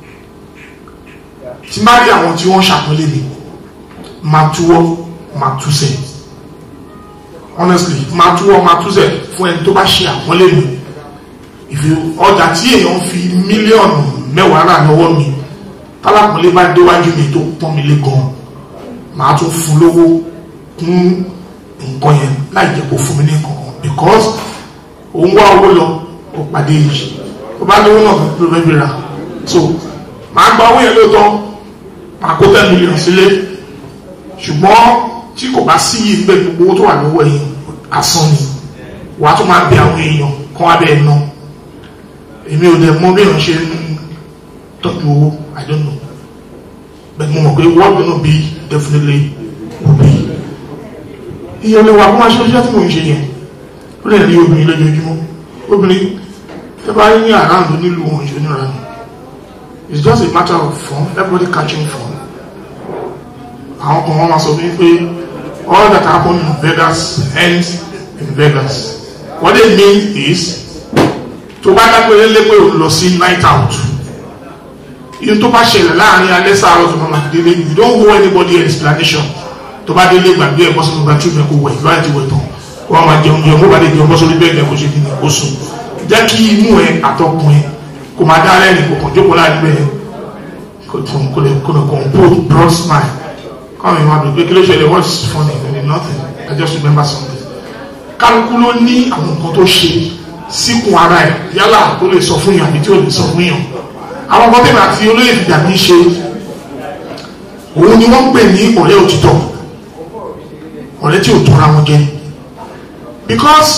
tí má rí àwọn tí wọ́n ṣàpọ́nlé mi máa túwọ́ máa túsẹ̀ honestly máa túwọ́ máa túsẹ̀ fún ẹni tó bá ṣe àpọ́nlé mi ìfi ọjà tí èèyàn fi mílíọ̀nù mẹ́wàá rà lọ́wọ́ mi tálápọ̀lé bá déwájú mi tó pọ́n mi lé gan máa tún fún lówó kún nǹkan yẹn láì jẹ́ kó fún mi ní nǹkan because òun wá owó lọ ó pàdé yìí ó bá lówó náà ló fẹ́ fi rà so máa gba owó yẹn lóòótọ́ máa kó ten million sílé ṣùgbọ́n tí kò bá sí yìí pé gbogbo owó tó wà lọ́wọ́ yìí asán ni wàá tún máa bẹ àwọn èèyàn kán wá bẹ́ẹ̀ ná èmi ò dẹ̀ mọ bí èèyàn ṣe ń tọ́jú owó I don't know but mo mọ̀ pé what gonna be definitely will be iye olè wa kó máa ṣe iṣẹ́ tí mò ń ṣe yẹn ó lè rí obìnrin lójoojúmọ́ obìnrin tẹ́ bá rí ní àráàlú nílùú ohun ìṣẹ́ níra ni it's just a matter of fun everybody catching fun àwọn kan wọn máa sọ fún pé all that happen in Vegas ends in Vegas what they mean is tó bá dápẹ́ lé pé o lọ sí night out yìí tó bá ṣẹlẹ̀ láàrin alẹ́ sáárọ̀ tó máa délé you don't owe anybody an explanation tó bá délé gbàgbé ẹ̀kọ́ sínú bathroom ẹ̀kọ́ wẹ̀ ìlú àti wẹ̀ tán wọ́n máa jẹun jẹun wọ́n bá lè jẹun bọ́ sórí bẹ́ẹ̀ ẹ̀kọ́ ṣe kí ni kó sùn jẹ́ kí imú ẹ àtọkùn ẹ kò máa dá lẹ́rìn kò kàn jókòó láàrin bẹ́ẹ̀ kò tún kò lè kò lè compose broad smile káwọn èèyàn àbẹ̀ pé kí ló ṣẹlẹ̀ what's funny I nothing I just remember something kálukú ló ní àwọn nǹkan tó ṣe síkùn ara ẹ̀ yálà tó lè sọ fún yàn àbí tí ò lè sọ fún yàn àwọn ọmọ tẹ̀lé àti olóyè fìdá mi ṣe òun ni wọ́n ń pè ní ọ̀rẹ́ òtítọ́ ọ̀rẹ́ tí ò tọ́ra wọn jẹ because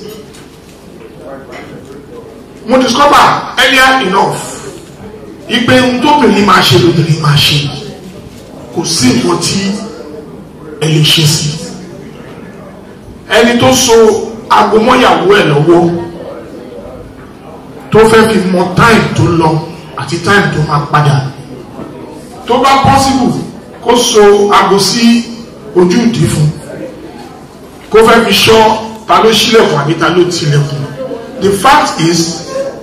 mo discover earlier enough ipe ohun tóbìnrin máa ṣe lóbìnrin máa ṣe kò sí nǹkan tí ẹ lè ṣe sí ẹni tó so aago mọ́yàwó ẹ̀ lọ́wọ́ tó fẹ́ fi mọ time tó lọ àti time tó máa padà tó bá possible kó so aago sí ojú ìdí fún kó fẹ́ fi ṣọ́ ta ló ṣílẹ̀kùn àbí ta ló tilẹ̀kùn the fact is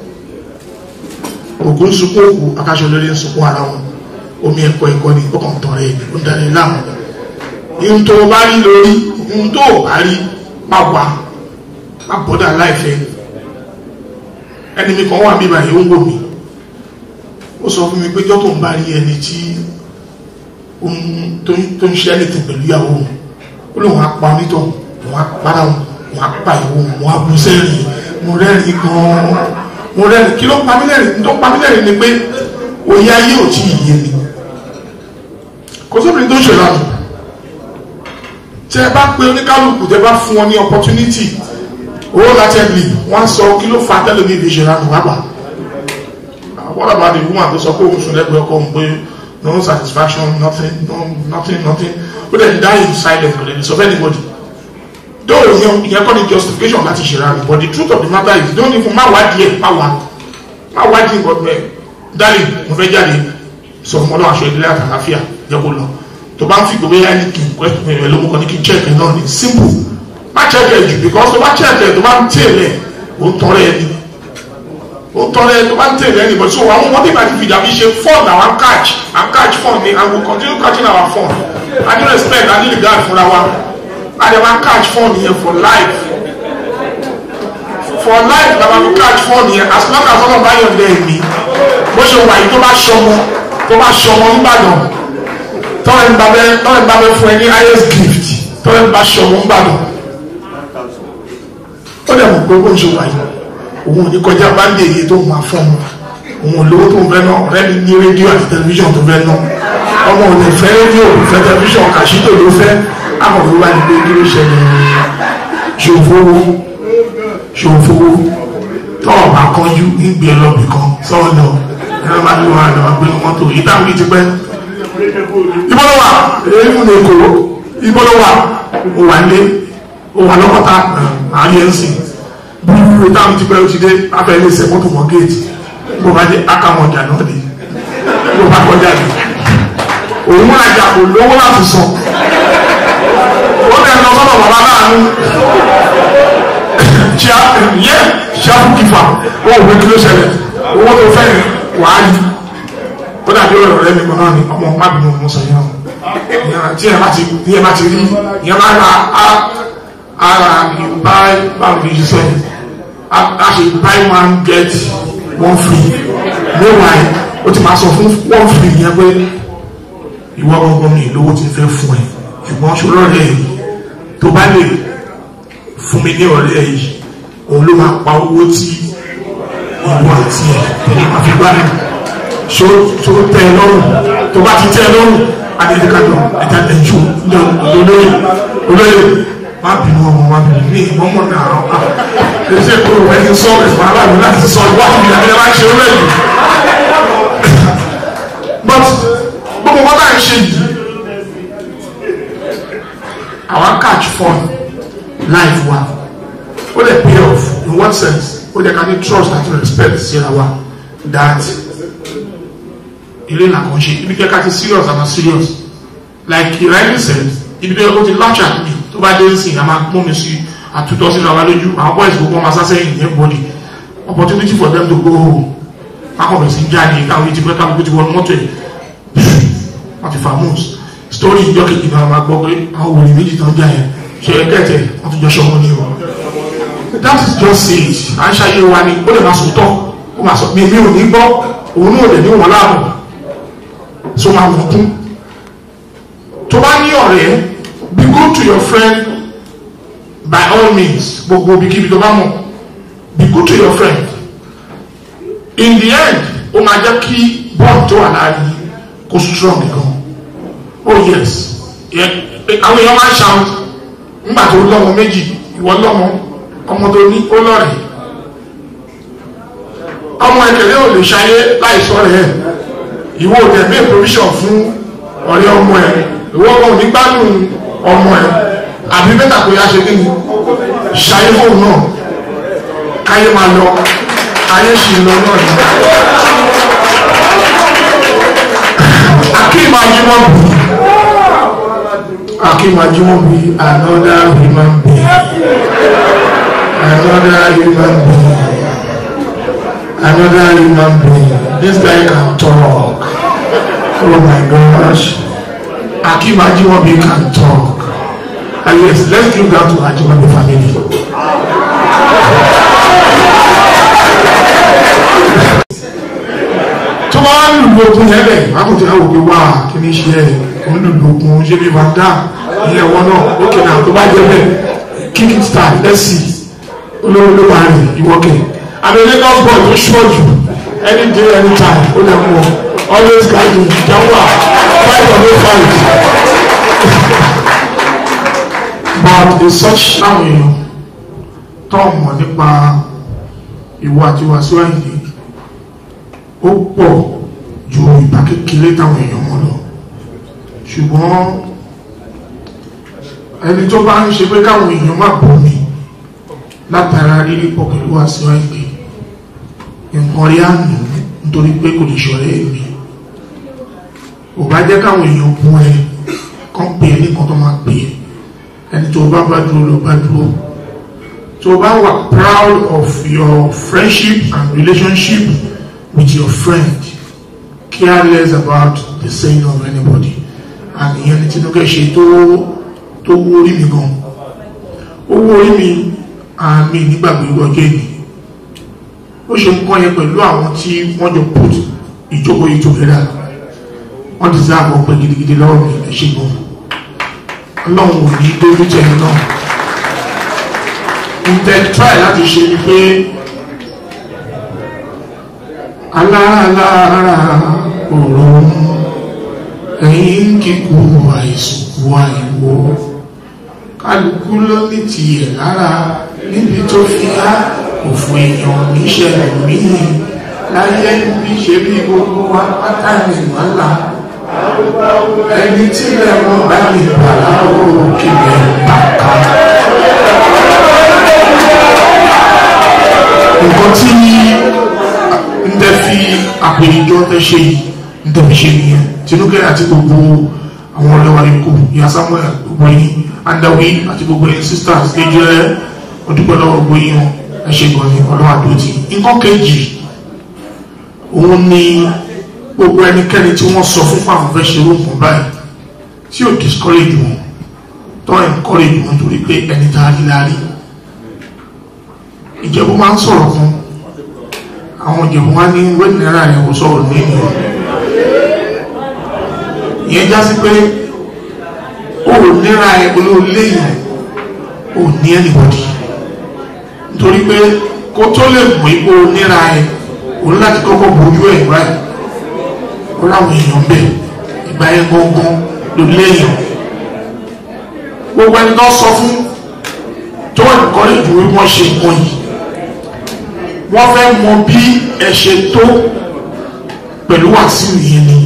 ògùn sunkún òkú akáṣọ lórí sunkún ara wọn omi ẹ̀kọ́ ẹ̀kọ́ ni ọkàn tán rẹ̀ ó ń darí láàmú ihun tó o bá rí lórí ihun tó o bá rí má wà má bọ́dà láìfẹ́ ẹni mi kan wà mí báyìí ó ń wò mí ó sọ fún mi pé jọ́ tó ń bá rí ẹni tí tó ń ṣe ẹnìtì pẹ̀lú ìyàwó òun ó lóun á pa onítọ̀ òun á para òun òun á pa ìwò òun òun á bú sẹ́rìn mo rẹ́rìn gan-an mo rẹ́rìn kí ló pa mí lẹ́rìn tó pa mí lẹ́rìn ni pé òye ayé ò tí ì yé mi kò sóbìnrin tó ń ṣe lánàá tẹ bá pé oníkálukú tẹ bá fún wọn ní opportunity owó látẹ̀lì wọ́n sọ kí ló fa tẹ́lẹ̀mí fi ṣe lánàá wàgbà wọ́n dàbà ní woman tó sọ pé òun sùn lẹ́gbẹ̀ẹ́ ọkọ òun pé no satisfaction nothing no nothing nothing ó dẹ̀ die in silence kò lè sọ fẹ́ anybody though ìyẹn ìyẹn kọ́ ni justification láti ṣe ra rẹ̀ but the truth of the matter is don't even má wá díẹ̀ má wá má wá díẹ̀ but bẹ́ẹ̀ dálì mo fẹ́ jáde sọ fún ọlọ́run aṣọ ìdílé àtàláfíà jẹ́ kó lọ tó bá ń fi gbogbo yẹn ní kí n question ẹ̀ lóko kan ní kí n check ẹ̀ náà ní simple má check ẹ̀ jù because tó bá check ẹ̀ tó bá ń tẹ̀lé ó ń tọrẹ ẹ̀ ní ó ń tọrẹ ẹ̀ tó bá ń tẹ̀lé ẹ̀ ní but so àwọn ọmọdé ìgbà tí fìdí àbí ṣe fun na wan catch and catch fun ni and we continue catching our fun i need respect i need regard fúnra wa i dey wan catch fun yẹn for life for life na wan catch fun yẹn as long as ọlọ́run bá yọ̀ ọ́ mi bó ṣe wà yìí tó bá ṣọmọ tó bá ṣọmọ ńbàdàn tọ́lẹ̀ ń bá bẹ́ tọ́lẹ̀ ń bá bẹ́ fún ẹ ní highest gift tọ́lẹ̀ ń bá ṣọmọ ńbàdàn ó dẹ̀ mọ̀ pé bó ń ṣe wà yìí òun ò ní kọjá báńdì èyí tó máa fún ọmọ òun ò lówó tó ń fẹ́ náà ọ̀rẹ́ mi ní rédíò àti tẹlifíṣàn tó fẹ́ náà ọmọ ò lè fẹ́ rédíò fẹ́ tẹlifíṣàn kàṣítò ló fẹ́ àkọ́kọ́ wá ní pé kí ló ṣẹlẹ̀ ṣòfowó ṣòfowó tọ́ọ̀ bá kánjú nígbè lọ́bì kan sọ́ọ̀ lọ ẹ̀rọ máa ń lo àdó àgbẹ̀ mọ́tò ìdáhùn ti pẹ́ ìbọn wà èyí mú ní èkó ìbọn wà ó wà lé ó wà lọ́kọ́ta àárín ẹ̀sìn búrúburú ìdáhùn ti pẹ́ ó ti dé afẹ́ ilé ìṣẹ́ mọ́tò mọ́ géètì bó bá dé akamọ̀ ọjà náà dé bó bá kọjá dé òun múra jà kò lówó láti sọ ó lè lọ sọ́dọ̀ bàbá láàánú yẹ ṣáfù kìfà ó wò pé kí ló ṣẹlẹ̀ owó tó fẹ́ wàá yìí ó dàbí ọ̀rọ̀ rẹ mi kan náà ni ọmọ mábìnrin ọmọ sọ yẹn o tí ẹ bá ti tí ẹ bá ti rí ìyẹn bá ra ara ìbá báwo ni ṣiṣẹ́ a ṣe buy one get one free meanwhile ó ti máa sọ fún one free yẹn pé ìwọ gbọgbọ mi lówó ti fẹ́ fún ẹ ṣùgbọ́n ṣòro rẹ yìí tó bá lè fún mi ní ọ̀rẹ́ yìí òun ló máa pa owó tí ìwọ àti ẹ tẹ̀lé máa fi gbá mi so so tẹ ẹ lọ́rùn tó bá ti tẹ ẹ lọ́rùn adédèkadọ ẹja ẹjú olóyè olóyè má bínú ọmọ má bínú ní ìmọ̀mọ́ náà ọ̀ká ẹsẹ̀ kúrò ẹni sọ ẹ̀fọ́ aláàbò láti sọ ìwà ìbí àti ẹ̀rọ àṣẹ olóyè but gbogbo wọn náà ń ṣe yìí àwọn catch fun life wa ó lè pay off in one sense ó lè ká ní trust àti respect síra wa that ilé là kàn ṣe ibi kẹ́kẹ́ ti serious àmà serious like ìrẹ́lì said ibi tó yẹ kó ti launch at me tó bá dé sí àmà mú mi sí àtúntọ́ sínú àwọn lójú àwọn boys gbogbo ọmọ asásẹ́yìn ní everybody opportunity for them to go home akọ̀bẹ̀ sí jáde káwọn yìí ti pẹ́ káwọn ti wọnú mọ́tò ẹ̀ wọ́n ti fa moves story ìjọ kejì náà máa gbọ́ pé àwọn wòlíì méjì tán já yẹn ṣe é kẹ́tẹ̀ wọ́n tún jọ ṣọmọ ní o that is just it à ń ṣàyè wa ni ó lè máa sòótọ́ ó máa sọ mi mi ò ní gbọ́ òun náà lè ní wọn láàbọ̀ so máa wọ̀ kún tó bá ní ọ̀rẹ́ be good to your friend by all means gbogbo ibikíbi tó bá mọ̀ be good to your friend in the end ó máa jẹ́ kí bond tó wà láàrin kó strong gan oh yes àwọn èèyàn máa ń ṣàwọn nígbà tó lọ́mọ méjì ìwọ lọ́mọ ọmọ tó ní ó lọ́rẹ̀ ọmọ ẹ̀kẹ́lẹ́ ò lè ṣayé láìsọ rẹ̀ ìwọ òtẹ̀ bí provision fún ọ̀rẹ́ ọmọ ẹ̀ ìwọ ọmọ òní gbádùn ọmọ ẹ̀ àbí bẹ́tà kò yá ṣe kí ni ṣayé fóun náà káyé máa lọ ayé ṣì ń lọ náà ni akim ajimobi akim ajimobi another human being another human being another human being this guy can talk oh my gosh akim ajimobi can talk and yes let's give that to ajimobi family. tó bá ń lùlù okun yẹn lẹ̀ àkùtì àwọn òkè wá kí ni ṣe ẹ̀ kò ń lùlù okun ṣé bí van dam ìyẹn wọn náà ókè náà tó bá jẹ bẹ́ẹ̀ kick it start let's see olówó ló máa rìn ìwọ́kẹ̀ àbẹ̀ lagos boy tó ṣọ́ jù any day any time ó lè mú ọ always guide jẹ́wọ́ fight or no fight but the such àwọn èèyàn tó mọ̀ nípa ìwà àti wàásù àyè ó pọ̀ ju ìgbà kékeré táwọn èèyàn mọ̀ ṣùgbọ́n ẹni tó bá ń ṣe pé káwọn èèyàn má bò mí látara rírí pọ̀ pẹ̀lú àṣíwá ìgbé nǹkan rí àmì nítorí pé kò lè ṣọ̀rẹ́ mi ò bá jẹ́ káwọn èèyàn bú ẹ kán pè é nìkan tó máa pè é ẹni tó bá bá dúró ló bá dúró tó bá wà proud of your friendship and relationship with your friend care less about the saying of anybody and ìyẹn ni Tinubu ṣe tó tó wú orí mi gan ó wú orí mi àmì nígbàgbé ọjọ́ ìní ó ṣe ń kọ́ yẹn pẹ̀lú àwọn tí wọ́n jọ put ìjókòó yìí together wọ́n ti sáà bọ̀ pé gidigidi lọ́wọ́ mi ẹ̀ ṣe gan ọlọ́run ò ní dójú tẹ̀ ẹ́ náà ǹtẹ̀ try láti ṣe ni pé aláàlára òòrùn ẹ̀yìn kíkú àìsùnkú àìwò kálukú ló ní tiẹ̀ lára níbi tó fi á òfò èèyàn níṣẹ̀lẹ̀ míì láyé bí ṣe bí gbogbo wa pátá ní ìmọ̀lá ẹni tí lẹ́wọ̀n bá mi bàlá ó kílẹ̀ bàkà. nǹkan tí ń tẹ́ fi àpèjọ tẹ́ ṣe yìí ń tẹ́ fi ṣe nìyẹn Tinubu àti gbogbo àwọn ọlọ́wà ikú ìyá Samuel gbogbo yín andawi àti gbogbo yín sisters kejì ẹ ọdúpẹ́ lọ́wọ́ gbogbo yín wọn ẹ ṣe gan ni ọlọ́wà tó ti nǹkan kejì òun ni gbogbo ẹnikẹ́ni tí wọ́n sọ fún fáwọn fẹ́ ṣe orúkọ báyìí tí ò discourage wọn tó encourage wọn torí pé ẹni tá a rí láàrí ìjẹ̀bú máa ń sọ̀rọ̀ fún àwọn ìjẹ̀bú wá ní wẹ́ẹ̀dì náírà yẹn kò sọ̀rọ̀ ní ènìyàn ìyẹn já sí pé ó ò níra ẹ olóò léyìn ò ní anybody nítorí pé kó tó lè mú ipò níra ẹ òun láti kọ́kọ́ bójú ẹ̀ báyìí ó láwọn èèyàn bẹ̀ ìgbà yẹn gbọ́ngbọ́n ló léyìn gbogbo ẹni tó sọ fún tó ẹ̀kọ́ lè dúró wọ́n ṣe nǹkan yìí wọ́n fẹ́ mọ bí ẹ ṣe tó pẹ̀lú wàsíù yẹn ni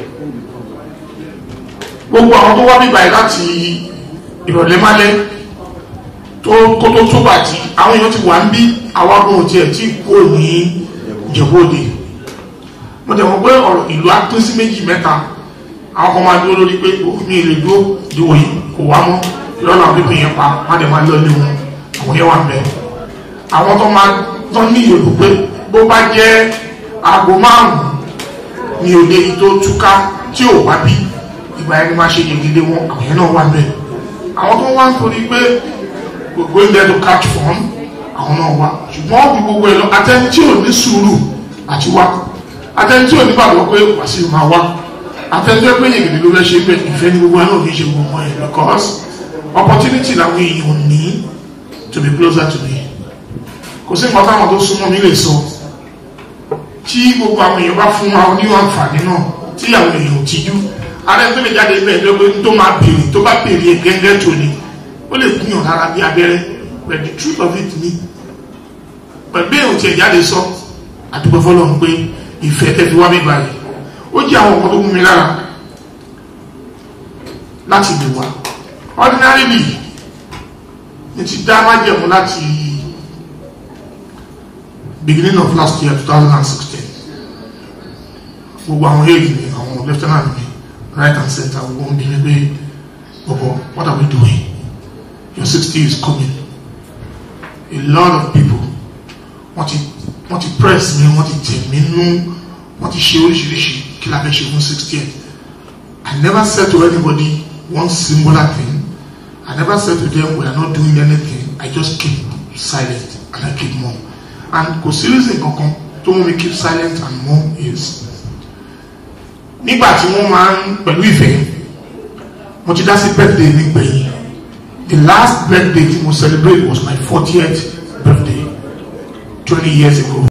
gbogbo àwọn tó wá bíbá yìí láti ìrọ̀lẹ́ málẹ́ tó kó tó tó bàtí àwọn èèyàn ti wà ń bí àwọn agbóhùn tiẹ̀ tí kò ní ìjẹ̀bọ́dé mo tẹ̀ wọ́n pé ọ̀rọ̀ ìlú á pín sí méjì mẹ́ta àwọn kan máa dúró lórí pé mi ì lè dúró ìdíwọ̀ yìí kò wá mọ́ lọ́nà pípín yẹn pa wọ́n dẹ̀ máa lọ ilé wọn àwọn yẹn wà ń bẹ̀ àwọn tó máa tán ní ìyòlù pé bó bá jẹ́ aago márùn-ún ní òde yìí tó túká tí ò wá bí ìgbà ẹni máa ṣe gègédé wọn àwọn yẹn náà wà ń bẹ̀ àwọn tó wá ń torí pé gbogbo ilẹ̀ tó catch fun àwọn náà wá ṣùgbọ́n bí gbogbo ẹ̀ lọ atẹ́ni tí ò ní sùúrù àti wá atẹ́ni tí ò ní gbàgbọ́ pé wàsíù máa wá atẹ́ni tó pé yègèdè ló fẹ́ ṣe pé ìfẹ́ ní gbogbo ẹ̀ náà kì í ṣe gbogbo ẹ̀ because opportunity làwọn èèyàn ní to be closer to me kò sí nǹkan táwọn tó súnmọ́ mi lè sọ tí gbogbo àwọn èèyàn bá fún wa ní àǹfààní náà tí àwọn èèyàn ò tijú ara tó lè jáde bẹ́ẹ̀ lọ́gbẹ́ tó máa béèrè tó bá béèrè gẹ́gẹ́ tó ni ó lè gúnyàn lára bí abẹ́rẹ́ but the truth of it ni pẹ̀lú èèyàn tí ẹ̀ jáde sọ àdúgbò fọlọ́run pé ìfẹ́ tẹ́ fi wá mi báyìí ó jẹ́ àwọn nǹkan tó mú mi lára láti lè wá ordinarily ní ti dá májẹ̀mú láti beginning of last year 2016 gbogbo àwọn èèyàn ni àwọn lieutenant mi right and center gbogbo ń bí mi pé bọ̀bọ̀ what are we doing your 60 is coming a lot of people wọ́n ti wọ́n ti press mi wọ́n ti tẹ̀ mí nú wọ́n ti ṣe oríṣiríṣi kí la fẹ́ ṣe fún 60 I never said to anybody one singular thing I never said to them we are not doing anything I just keep silent and I keep mum and kò sí reason kankan tó mú mi keep silent and mum is nígbà tí wọ́n máa ń pẹ̀lú ìfẹ́ mo ti dá sí birthday mi gbẹ̀yìn the last birthday tí mo celebrate was my fortieth birthday twenty years ago